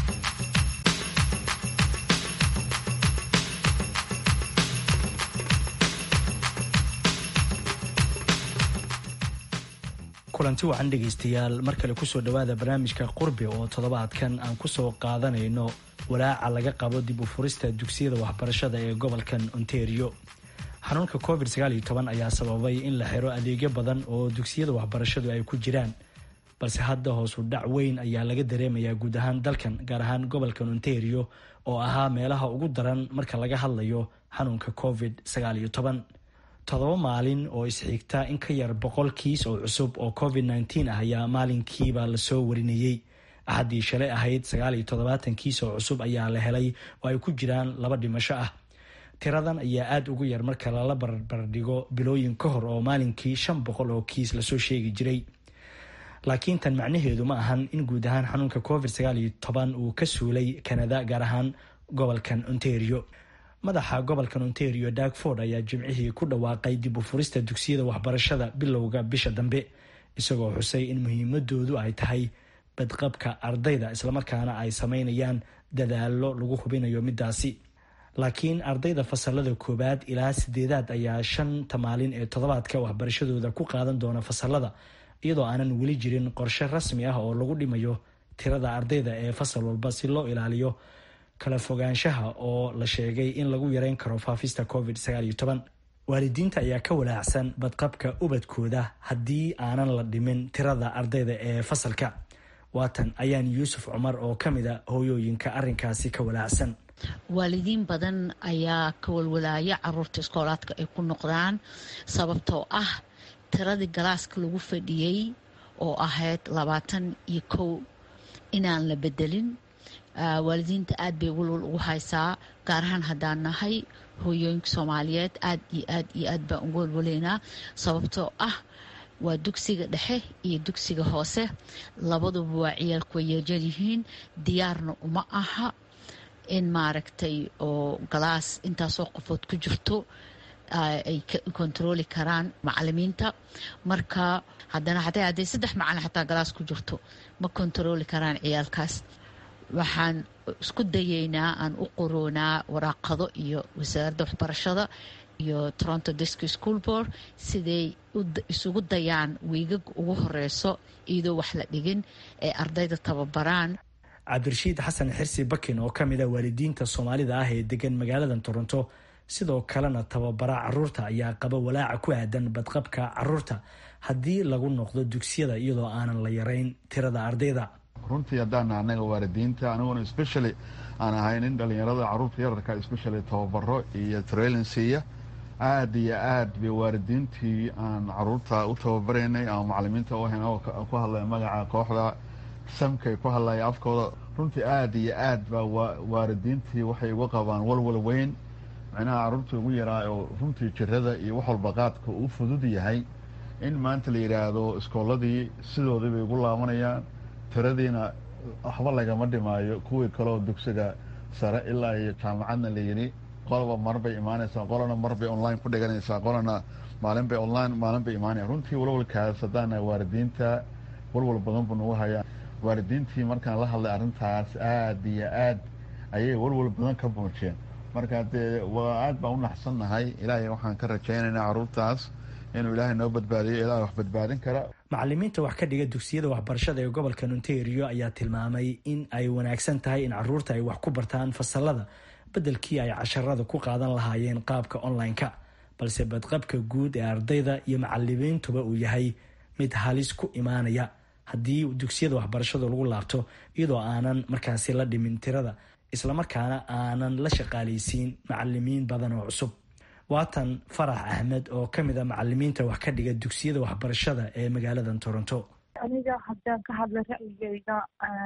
kulanti wacan dhegaystayaal mar kale kusoo dhawaada barnaamijka qurbi oo toddobaadkan aan kusoo qaadanayno walaaca laga qabo dib u furista dugsiyada waxbarashada ee gobolkan ontario xanuunka covid ayaa sababay in la xiro adeegyo badan oo dugsiyada waxbarashadu ay ku jiraan balse hadda hoosu dhac weyn ayaa laga dareemayaa guud ahaan dalkan gaar ahaan gobolkan ontario oo ahaa meelaha ugu daran marka laga hadlayo xanuunka covid toddoba maalin oo isxigta in ka yar boqol kiis oo cusub oo covid ah ayaa maalinkiiba lasoo warinayey axaddii shalay ahayd sagaaliyo toddobaatan kiis oo cusub ayaa la helay oo ay ku jiraan laba dhimasho ah tiradan ayaa aada ugu yar marka lala barbardhigo bilooyin ka hor oo maalinkii shan boqol oo kiis lasoo sheegi jiray laakiin tan macnaheedu ma ahan in guud ahaan xanuunka covid uu ka suulay kanada gaar ahaan gobolkan ontario madaxa gobolkan ontario dagford ayaa jimcihii ku dhawaaqay dib u furista dugsiyada waxbarashada bilowga bisha dambe isagoo xusay in muhiimadoodu ay tahay badqabka ardayda islamarkaana ay sameynayaan dadaalo lagu hubinayo midaasi laakiin ardayda fasalada koowaad ilaa sideedaad ayaa shanta maalin ee toddobaadka waxbarashadooda ku qaadan doona fasalada iyadoo aanan weli jirin qorshe rasmi ah oo lagu dhimayo tirada ardayda ee fasal walba si loo ilaaliyo kala fogaanshaha oo la sheegay in lagu yareyn karo faafista covid waalidiinta ayaa ka walaacsan badqabka ubadkooda haddii aanan la dhimin tirada ardayda ee fasalka waatan ayaan yuusuf cumar oo ka mida hooyooyinka arinkaasi ka walaacsan waalidiin badan ayaa ka walwalaaya caruurta iskoolaadka ay ku noqdaan sababtoo ah tiradii galaaska lagu fadhiyey oo ahayd labaatan iyo kow inaan la bedelin waalidiinta aad bay walwal ugu haysaa gaar ahaan haddaan nahay hooyooyinka soomaaliyeed aad iyo aad iyo aad baan ugu walwaleynaa sababtoo ah waa dugsiga dhexe iyo dugsiga hoose labaduba waa ciyaalku way yeerjar yihiin diyaarna uma aha in maaragtay oo galaas intaasoo qofood ku jirto ay kontarooli karaan macalimiinta marka haddana xataa hadday saddex macalin xataa galaas ku jirto ma kontarooli karaan ciyaalkaas waxaan isku dayeynaa aan u qoroonaa waraaqado iyo wasaaradda waxbarashada iyo toronto disco school board siday isugu dayaan wiigag ugu horeyso iyadoo wax la dhigin ee ardayda tababaraan cabdirashiid xasan xirsi bakin oo ka mid a waalidiinta soomaalida ah ee degan magaalada toronto sidoo kalena tababara caruurta ayaa qaba walaaca ku aadan badqabka caruurta haddii lagu noqdo dugsiyada iyadoo aanan la yarayn tirada ardayda runtii haddaan anaga waalidiinta aniguna specially aan ahayn in dhalinyarada caruurta yararka specially tababaro iyo trailinsiiya aada iyo aad bay waalidiintii aan caruurta u tababaraynay ama macalimiinta u ahayn oo ku hadlaya magaca kooxda samkay ku hadlaya afkooda runtii aada iyo aad baa waalidiintii waxay uga qabaan walwal weyn micnaha caruurta ugu yaraa oo runtii jirada iyo wax walba qaadka uu fudud yahay in maanta la yidhaahdo iskooladii sidoodii bay ugu laabanayaan tiradiina waxba lagama dhimaayo kuwii kaleoo dugsiga sare ilaa iyo jaamacadna la yidhi qolaba mar bay imaanaysaa qolana mar bay online ku dhiganaysaa qolana maalin bay online maalin bay imaanaya runtii walwalkaas haddaana waalidiinta walwal badan buu nagu hayaa waalidiintii markaan la hadlay arrintaas aada iyo aad ayay walwal badan ka muujiyeen marka dee waa aad baan u naxsannahay ilaahay waxaan ka rajaynaynaa caruurtaas inuu ilaahay noo badbaadiyo ilaahay wax badbaadin kara macalimiinta wax ka dhiga dugsiyada waxbarashada ee gobolka ontario ayaa tilmaamay in ay wanaagsan tahay in caruurta ay wax ku bartaan fasalada beddelkii ay casharada ku qaadan lahaayeen qaabka online-ka balse badqabka guud ee ardayda iyo macalimiintuba uu yahay mid halis ku imaanaya haddii dugsiyada waxbarashada lagu laabto iyadoo aanan markaasi la dhimin tirada islamarkaana aanan la shaqaalaysiin macalimiin badan oo cusub waatan farax axmed oo ka mid a macalimiinta wax ka dhiga dugsiyada waxbarashada ee magaalada toronto aniga haddaan ka hadla ra'yigeyda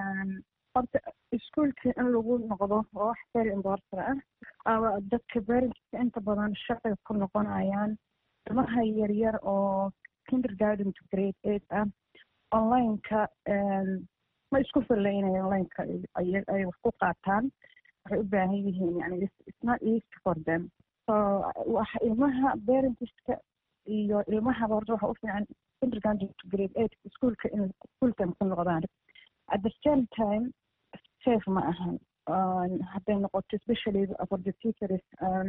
horta iskuolka in lagu noqdo waa wax very important ah dadka parentka inta badan shaqay ku noqonayaan ilmaha yaryar oo kindergarden to grade eight ah onlineka ma isku filaynaya onlineka ay wax ku qaataan waxay u baahan yihiin yani it's not easy for them so wax ilmaha parentska iyo ilmahaba horta waxa u fiican kindergarten to grade eight iskuolka in iskuolkan ku noqdaan at the same time safe ma ahan hadday noqoto especially for the teachers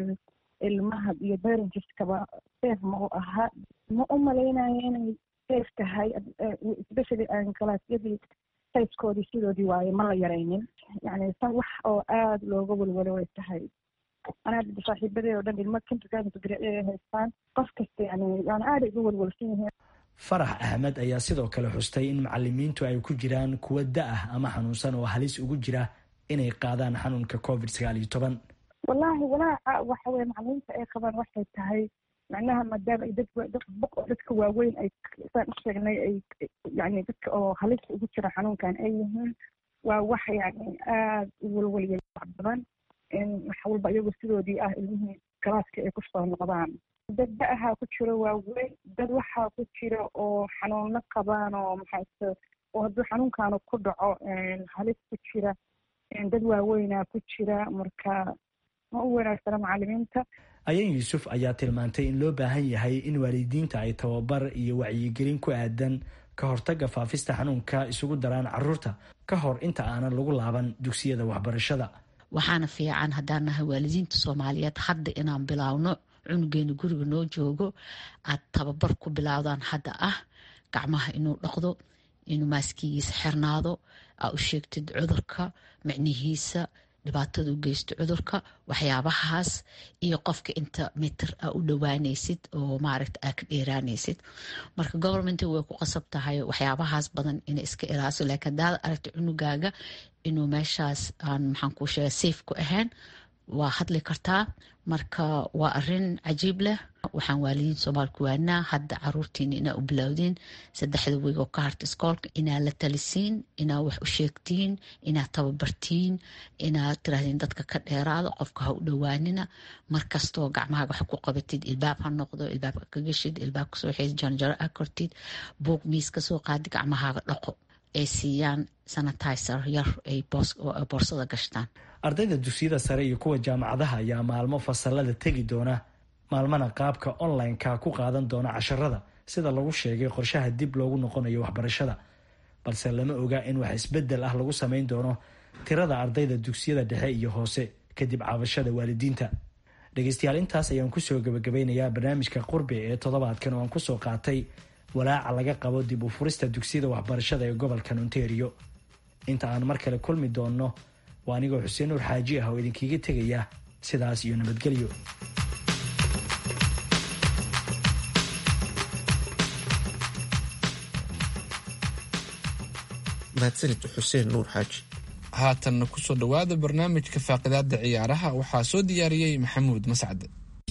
ilmaha iyo parentskaba safe ma u aha ma u malaynayo inay safe tahay especially galaasyadii sayskoodii sidoodii waaye ma la yaraynin yani san wax oo aada looga walwalo way tahay anaa saaxiibadee oo dhan ilmo kindergarten ay haystaan qof kasta yani yani aada uga walwalsan yihiin farax axmed ayaa sidoo kale xustay in macalimiintu ay ku jiraan kuwa da-ah ama xanuunsan oo halis ugu jira inay qaadaan xanuunka covid sagaal iyo toban wallaahi walaaca waxa weye macalimiinta ay qabaan waxay tahay macnaha maadaama ay dadboq oo dadka waaweyn ay saan u sheegnay ay yani dadka oo halista ugu jira xanuunkan ay yihiin waa wax yani aada u walwaliya wax badan in wax walba iyagoo sidoodii ah ilmihii galaaska ay kusoo noqdaan dad da-ahaa ku jiro waaweyn dad waxaa ku jira oo xanuuno qabaan oo maxaase oo hadduu xanuunkaanu ku dhaco halis ku jira dad waaweynaa ku jira marka ma u wanaagsana macalimiinta ayan yuusuf ayaa tilmaantay in loo baahan yahay in waalidiinta ay tababar iyo wacyigelin ku aadan ka hortaga faafista xanuunka isugu daraan caruurta ka hor inta aanan lagu laaban dugsiyada waxbarashada waxaana fiican haddaan nahay waalidiinta soomaaliyeed hadda inaan bilaawno cunugeena guriga noo joogo aad tababar ku bilaawdaan hadda ah gacmaha inuu dhaqdo inuu maaskigiisa xirnaado aa u sheegtid cudurka micnihiisa dhibaatada u geysto cudurka waxyaabahaas iyo qofka inta mitir aa u dhowaanaysid oo maaragta aa ka dheeraanaysid marka govermenta way ku qasab tahay waxyaabahaas badan inay iska ilaaliso laakiin hadaad aragta cunugaaga inuu meeshaas aan maxaan kuu sheega safe ku ahayn waa hadli kartaa marka waa arin cajiib leh waxaan waalidiin soomaali ku waanaa hadda caruurtiina inaa u bilowdiin saddexda weeg oo ka harta iskoolka inaa la talisiin inaa wax u sheegtiin inaa tababartiin inaa tirahdeen dadka ka dheeraada qofka ha u dhowaanina markastoo gacmahaaga wax ku qabatid ilbaab ha noqdo ilbaabka ka geshid ilbaab kasoo xeed janjaro a kortid buog miis kasoo qaadi gacmahaaga dhaqo ay siiyaan sanitizer yar ay boorsada gashtaan ardayda dugsiyada sare iyo kuwa jaamacadaha ayaa maalmo fasalada tegi doona maalmana qaabka online-ka ku qaadan doona casharada sida lagu sheegay qorshaha dib loogu noqonayo waxbarashada balse lama oga in wax isbedel ah lagu sameyn doono tirada ardayda dugsiyada dhexe iyo hoose kadib caabashada waalidiinta dhegeystayaal intaas ayaan kusoo gabagabeynayaa barnaamijka qurbi ee toddobaadkan oo aan kusoo qaatay walaaca laga qabo dib u furista dugsiyada waxbarashada ee gobolkan ontario inta aan mar kale kulmi doonno waa anigoo xuseen nuur xaaji ah oo idinkiiga tegaya sidaas iyo nabadgelyo mahadsanid xuseen nuur xaaji haatanna kusoo dhowaada barnaamijka faaqidaada ciyaaraha waxaa soo diyaariyey maxamuud mascade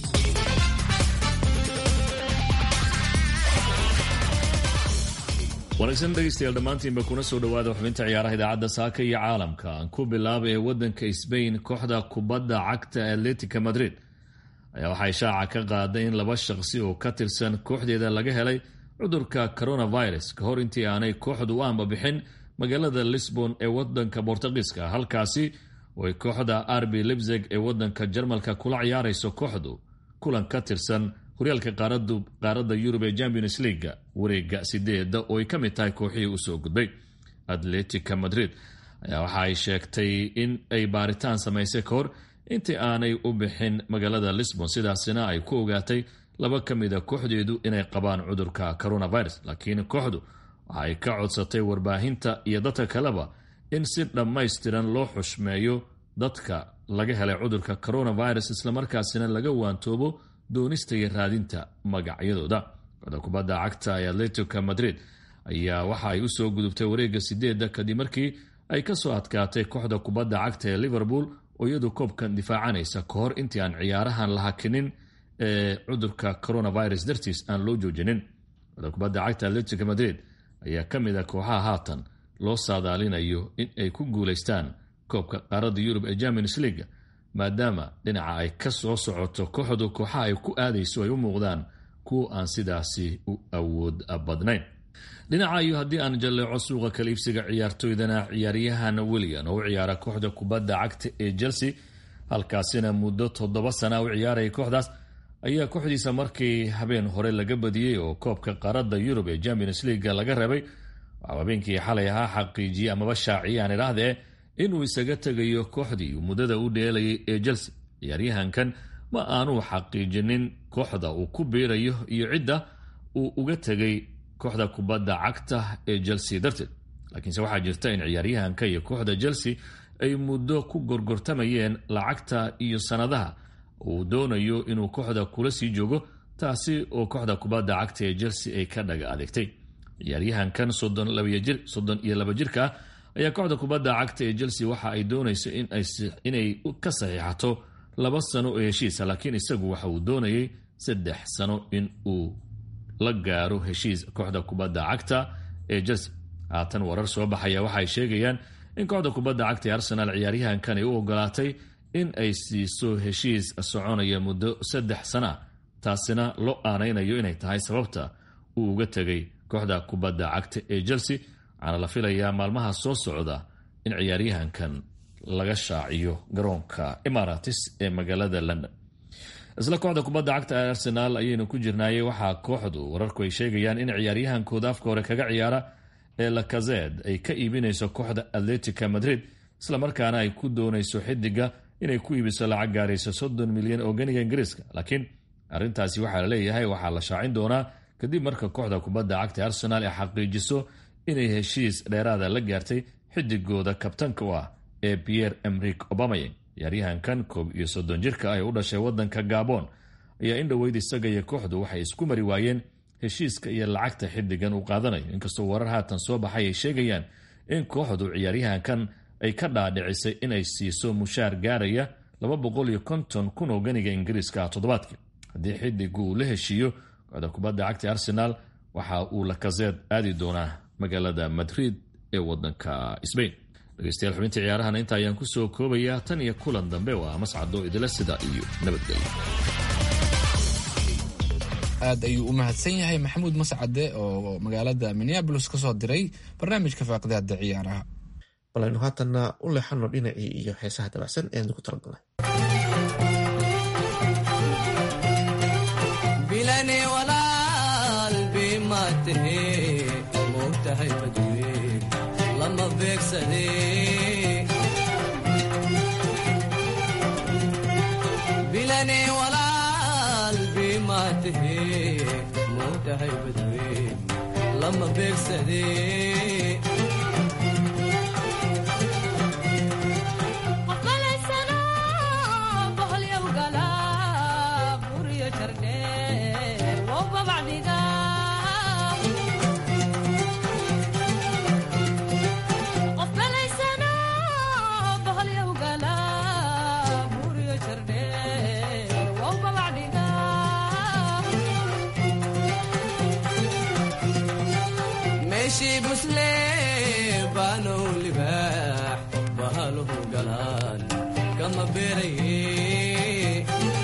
wanaagsan dhegeystayaal dhammaantiinba kuna soo dhowaada xubinta ciyaaraha idaacadda saaka iyo caalamka aan ku bilaaba ee wadanka sbain kooxda kubadda cagta atletica madrid ayaa waxay shaaca ka qaaday in laba shaqsi oo ka tirsan kooxdeeda laga helay cudurka coronavirus ka hor intii aanay kooxdu u ambabixin magaalada lisbon ee wadanka bortugiiska halkaasi oo ay kooxda arbi libzeg ee wadanka jarmalka kula ciyaarayso kooxdu kulan ka tirsan horyaalka qaaradda yurub ee champions leaga wareega sideeda oo ay ka mid tahay kooxihii usoo gudbay atletica madrid ayaa waxa ay sheegtay in ay baaritaan samaysay ka hor intii aanay u bixin magaalada lisbon sidaasina ay ku ogaatay laba ka mida kooxdeedu inay qabaan cudurka coronavirus laakiin kooxdu waxa ay ka codsatay warbaahinta iyo dadka kaleba in si dhammaystiran loo xushmeeyo dadka laga helay cudurka coronavirus islamarkaasina laga waantoobo doonista iyo raadinta magacyadooda kooxda kubadda cagta ee atletico madrid ayaa waxa ay usoo gudubtay wareega sideeda kadib markii ay kasoo adkaatay kooxda kubadda cagta ee liverpool oo iyadu koobkan difaacanaysa ka hor intii aan ciyaarahan la hakinin ee cudurka coronavirus dartiis aan loo joojinin kooxda kubadda cagta atletico madrid ayaa ka mid a kooxaha haatan loo saadaalinayo in ay ku guulaystaan koobka qaaradda yurub ee champions leaga maadaama dhinaca ay ka soo socoto kooxdu kooxaha ay ku aadayso ay u muuqdaan kuwa aan sidaasi u awood badnayn dhinaca iyo haddii aan jalleeco suuqa kala iibsiga ciyaartoydana ciyaaryahan william oo u ciyaara kooxda kubadda cagta ee chelsea halkaasina muddo toddoba sana u ciyaaraya kooxdaas ayaa kooxdiisa markii habeen hore laga badiyey oo koobka qaaradda yurub ee champions leaga laga reebay waxau habeenkii xalay ahaa xaqiijiyey amaba shaaciyay aan idhaahdee inuu isaga tegayo kooxdii muddada u dheelayay ee chelsea ciyaaryahankan ma aanuu xaqiijinin kooxda uu ku biirayo iyo cidda uu uga tegay kooxda kubadda cagta ee chelsea darteed laakiinse waxaa jirta in ciyaaryahanka iyo kooxda chelsea ay muddo ku gorgortamayeen lacagta iyo sannadaha uu doonayo inuu kooxda kula sii joogo taasi oo kooxda kubadda cagta ee chelsea ay ka dhaga adeegtay ciyaaryahankan soddon iyo laba jirka ah ayaa kooxda kubadda cagta ee chelsea waxa ay doonayso inay ka saxiixato laba sano oo heshiisa laakiin isagu waxa uu doonayay saddex sano in uu la gaaro heshiis kooxda kubadda cagta ee chelsea haatan warar soo baxaya waxaay sheegayaan in kooxda kubadda cagta ee arsenal ciyaaryahankan ay u ogolaatay in ay siiso heshiis soconaya muddo saddex sana taasina loo aanaynayo inay tahay sababta uu uga tegay kooxda kubadda cagta ee chelsea waxaana la filayaa maalmaha soo socda in ciyaaryahankan laga shaaciyo garoonka emaratis ee magaalada london isla kooxda kubadda cagta ee arsenaal ayaynu ku jirnaayey waxaa kooxdu wararku ay sheegayaan in ciyaaryahankooda afka hore kaga ciyaara ee lakazed ay ka iibinayso kooxda atletica madrid islamarkaana ay ku doonayso xidiga inay ku iibiso lacag gaarayso soddon milyan oo ganiga ingiriiska laakiin arrintaasi waxaa la leeyahay waxaa la shaacin doonaa kadib marka kooxda kubadda cagta ee arsenaal ay xaqiijiso inay heshiis dheeraada la gaartay xidigooda kabtanka u ah ee pierre emrik obamayeng ciyaaryahankan koob iyo soddon jirka ah ee u dhashay wadanka gabon ayaa in dhoweyd isaga iyo kooxdu waxay isku mari waayeen heshiiska iyo lacagta xidigan uu qaadanayo inkastoo warar haatan soo baxay ay sheegayaan in kooxdu ciyaaryahankan ay ka dhaadhicisay inay siiso mushaar gaaraya laba boqol iyo konton kun oo ganiga ingiriiska ah toddobaadkii haddii xidigu uu la heshiiyo kooxda kubadda cagta arsenaal waxa uu lakazeed aadi doonaa magaalada madrid ee wadanka sbain dhegeystayaal xubinta ciyaarahana inta ayaan kusoo koobayaa tan iyo kulan dambe waa mascado idila sida iyo nabadgelyo aad ayuu u mahadsan yahay maxamuud mascade oo magaalada minneabolis ka soo diray barnaamijka faaqidaada ciyaaraha bal aynu haatanna u leexano dhinacii iyo heesaha dabacsan ee nagu talagalnay bilane walaal bimaatahe moogtahay badwe lama beegsade bilane walaal bimaatahe moogtahay badwe lama beegsade meeshii busle baanow libaax bahaluhu galaan kama beeraye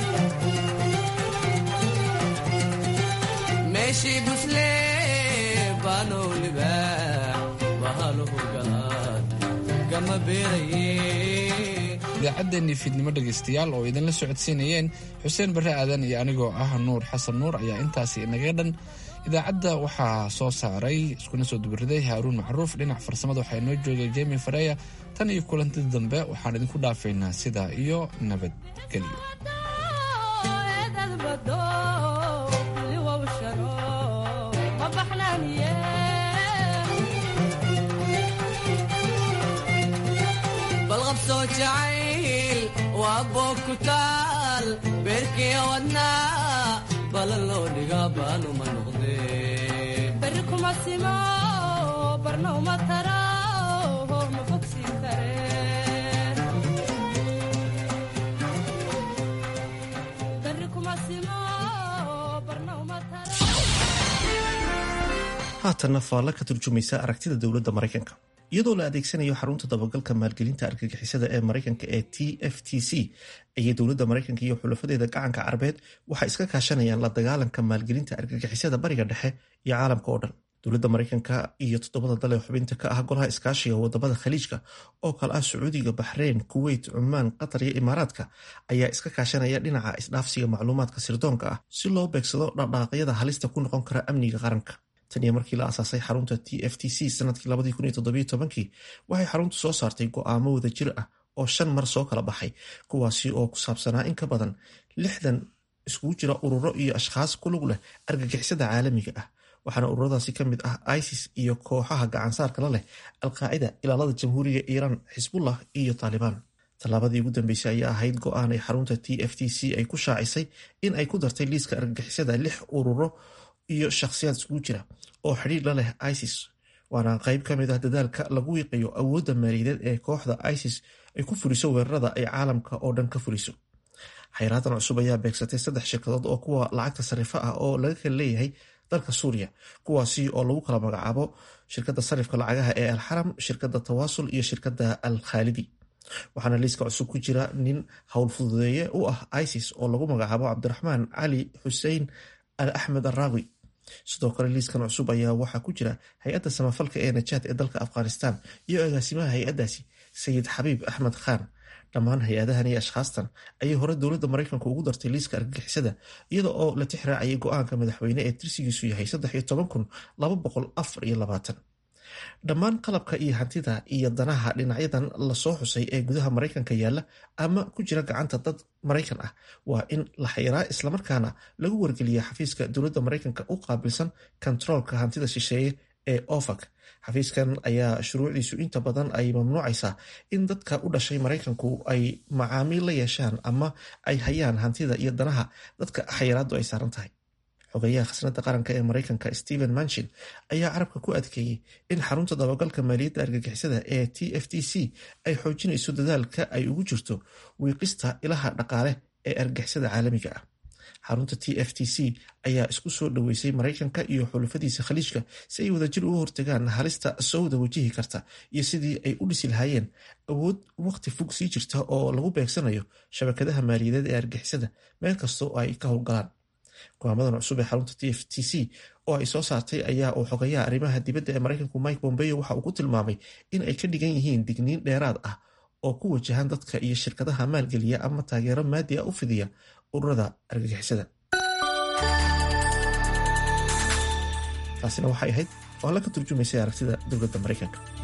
meeshii busle baanow libaax bahaluhu galaan kama beeraye idaacaddeenii fiidnimo dhegaystayaal oo idinla socodsiinayeen xuseen barre aadan iyo anigoo ah nuur xasan nuur ayaa intaasi inaga dhan idaacadda waxaa soo saaray iskuna soo dubariday haaruun macruuf dhinac farsamada waxaa inoo joogay jemi fareya tan iyo kulanti dambe waxaan idinku dhaafaynaa sidaa iyo nabadgelyo balqabsoo jacayl waa boog ku taal beerkiya wadnaa balan loo dhigaa baanuma noqdee beri kuma simo barna uma tara ma fogsiin kare beri kuma simo barna uma tara haatanna faalla ka turjumaysa aragtida dowladda maraykanka iyadoo la adeegsanayo xarunta dabagalka maalgelinta argagixisada ee maraykanka ee t f t c ayay dowladda maraykanka iyo xulafadeeda gacanka carabeed waxay iska kaashanayaan la dagaalanka maalgelinta argagixisada bariga dhexe iyo caalamka oo dhan dowladda maraykanka iyo toddobada dal ee xubinta ka ah golaha iskaashiga wadamada khaliijka oo kale ah sacuudiga baxreyn kuweyt cumaan qatar iyo imaaraadka ayaa iska kaashanaya dhinaca isdhaafsiga macluumaadka sirdoonka ah si loo beegsado dhaqdhaaqyada halista ku noqon kara amniga qaranka tan iyo markii la asaasay xarunta t f t c sanadkii waxay xaruntu soo saartay go'aamo wada jir ah oo shan mar soo kala baxay kuwaasi oo ku saabsanaa in ka badan lixdan iskugu jira ururo iyo ashkhaas ku lug leh argagixisada caalamiga ah waxaana ururadaasi ka mid ah isis iyo kooxaha gacansaarka la leh alqaacida ilaalada jamhuuriga iiraan xisbullah iyo taalibaan tallaabadii ugu dambeysay ayaa ahayd go'aan ay xarunta t f t c ay ku shaacisay in ay ku dartay liiska argagixisada lix ururo iyo shakhsiyaad iskugu jira oo xidhiir la leh isis waana qayb ka mid ah dadaalka lagu wiiqayo awoodda maaliyadeed ee kooxda isis ay ku fuliso weerarada ay caalamka oo dhan ka fuliso xayraadan cusub ayaa beegsatay saddex shirkadood oo kuwa lacagta sarifa ah oo laga kala leeyahay dalka suuriya kuwaasi oo lagu kala magacaabo shirkadda sarifka lacagaha ee alxaram shirkadda tawaasul iyo shirkadda al khaalidi waxaana liiska cusub ku jira nin howlfududeeye u ah isis oo lagu magacaabo cabdiraxmaan cali xusein al axmed araawi sidoo kale liiskan cusub ayaa waxaa ku jira hay-adda samafalka ee najaad ee dalka afghanistan iyo agaasimaha hay-addaasi sayid xabiib axmed khan dhammaan hay-adahan iyo ashkhaastan ayay hore dowladda maraykanka ugu dartay liiska argagixisada iyada oo la tix raacayay go-aanka madaxweyne ee tirsigiisu yahay dhammaan qalabka iyo hantida iyo danaha dhinacyadan lasoo xusay ee gudaha maraykanka yaalla ama ku jira gacanta dad maraykan ah waa in la xayraa islamarkaana lagu wargeliya xafiiska dowladda maraykanka u qaabilsan kontaroolka hantida shisheeye ee ofac xafiiskan ayaa shuruucdiisu inta badan ay mamnuucaysaa in dadka u dhashay maraykanku ay macaamiil la yeeshaan ama ay hayaan hantida iyo danaha dadka xayiraadu ay saaran tahay xogeyaha khasnada qaranka ee mareykanka stephen manchin ayaa carabka ku adkeeyey in xarunta dabagalka maaliyadda argagixisada ee t f t c ay xoojinayso dadaalka ay ugu jirto wiiqista ilaha dhaqaale ee argagixisada caalamiga ah xarunta t f t c ayaa isku soo dhoweysay maraykanka iyo xulafadiisa khaliijka si ay wadajir uga hortagaan halista sowda wajihi karta iyo sidii ay u dhisi lahaayeen awood waqti fog sii jirta oo lagu beegsanayo shabakadaha maaliyadeed ee argixisada meel kastoo ay ka howlgalaan go'aamadan cusub ee xarunta t f t c oo ay soo saartay ayaa uu xogayaha arrimaha dibadda ee maraykanku mike bombeo waxa uu ku tilmaamay in ay ka dhigan yihiin digniin dheeraad ah oo ku wajahan dadka iyo shirkadaha maalgeliya ama taageero maadi a u fidiya ururada argagixisada taasina waxay ahayd oo alla ka turjumaysay aragtida dowladda maraykanka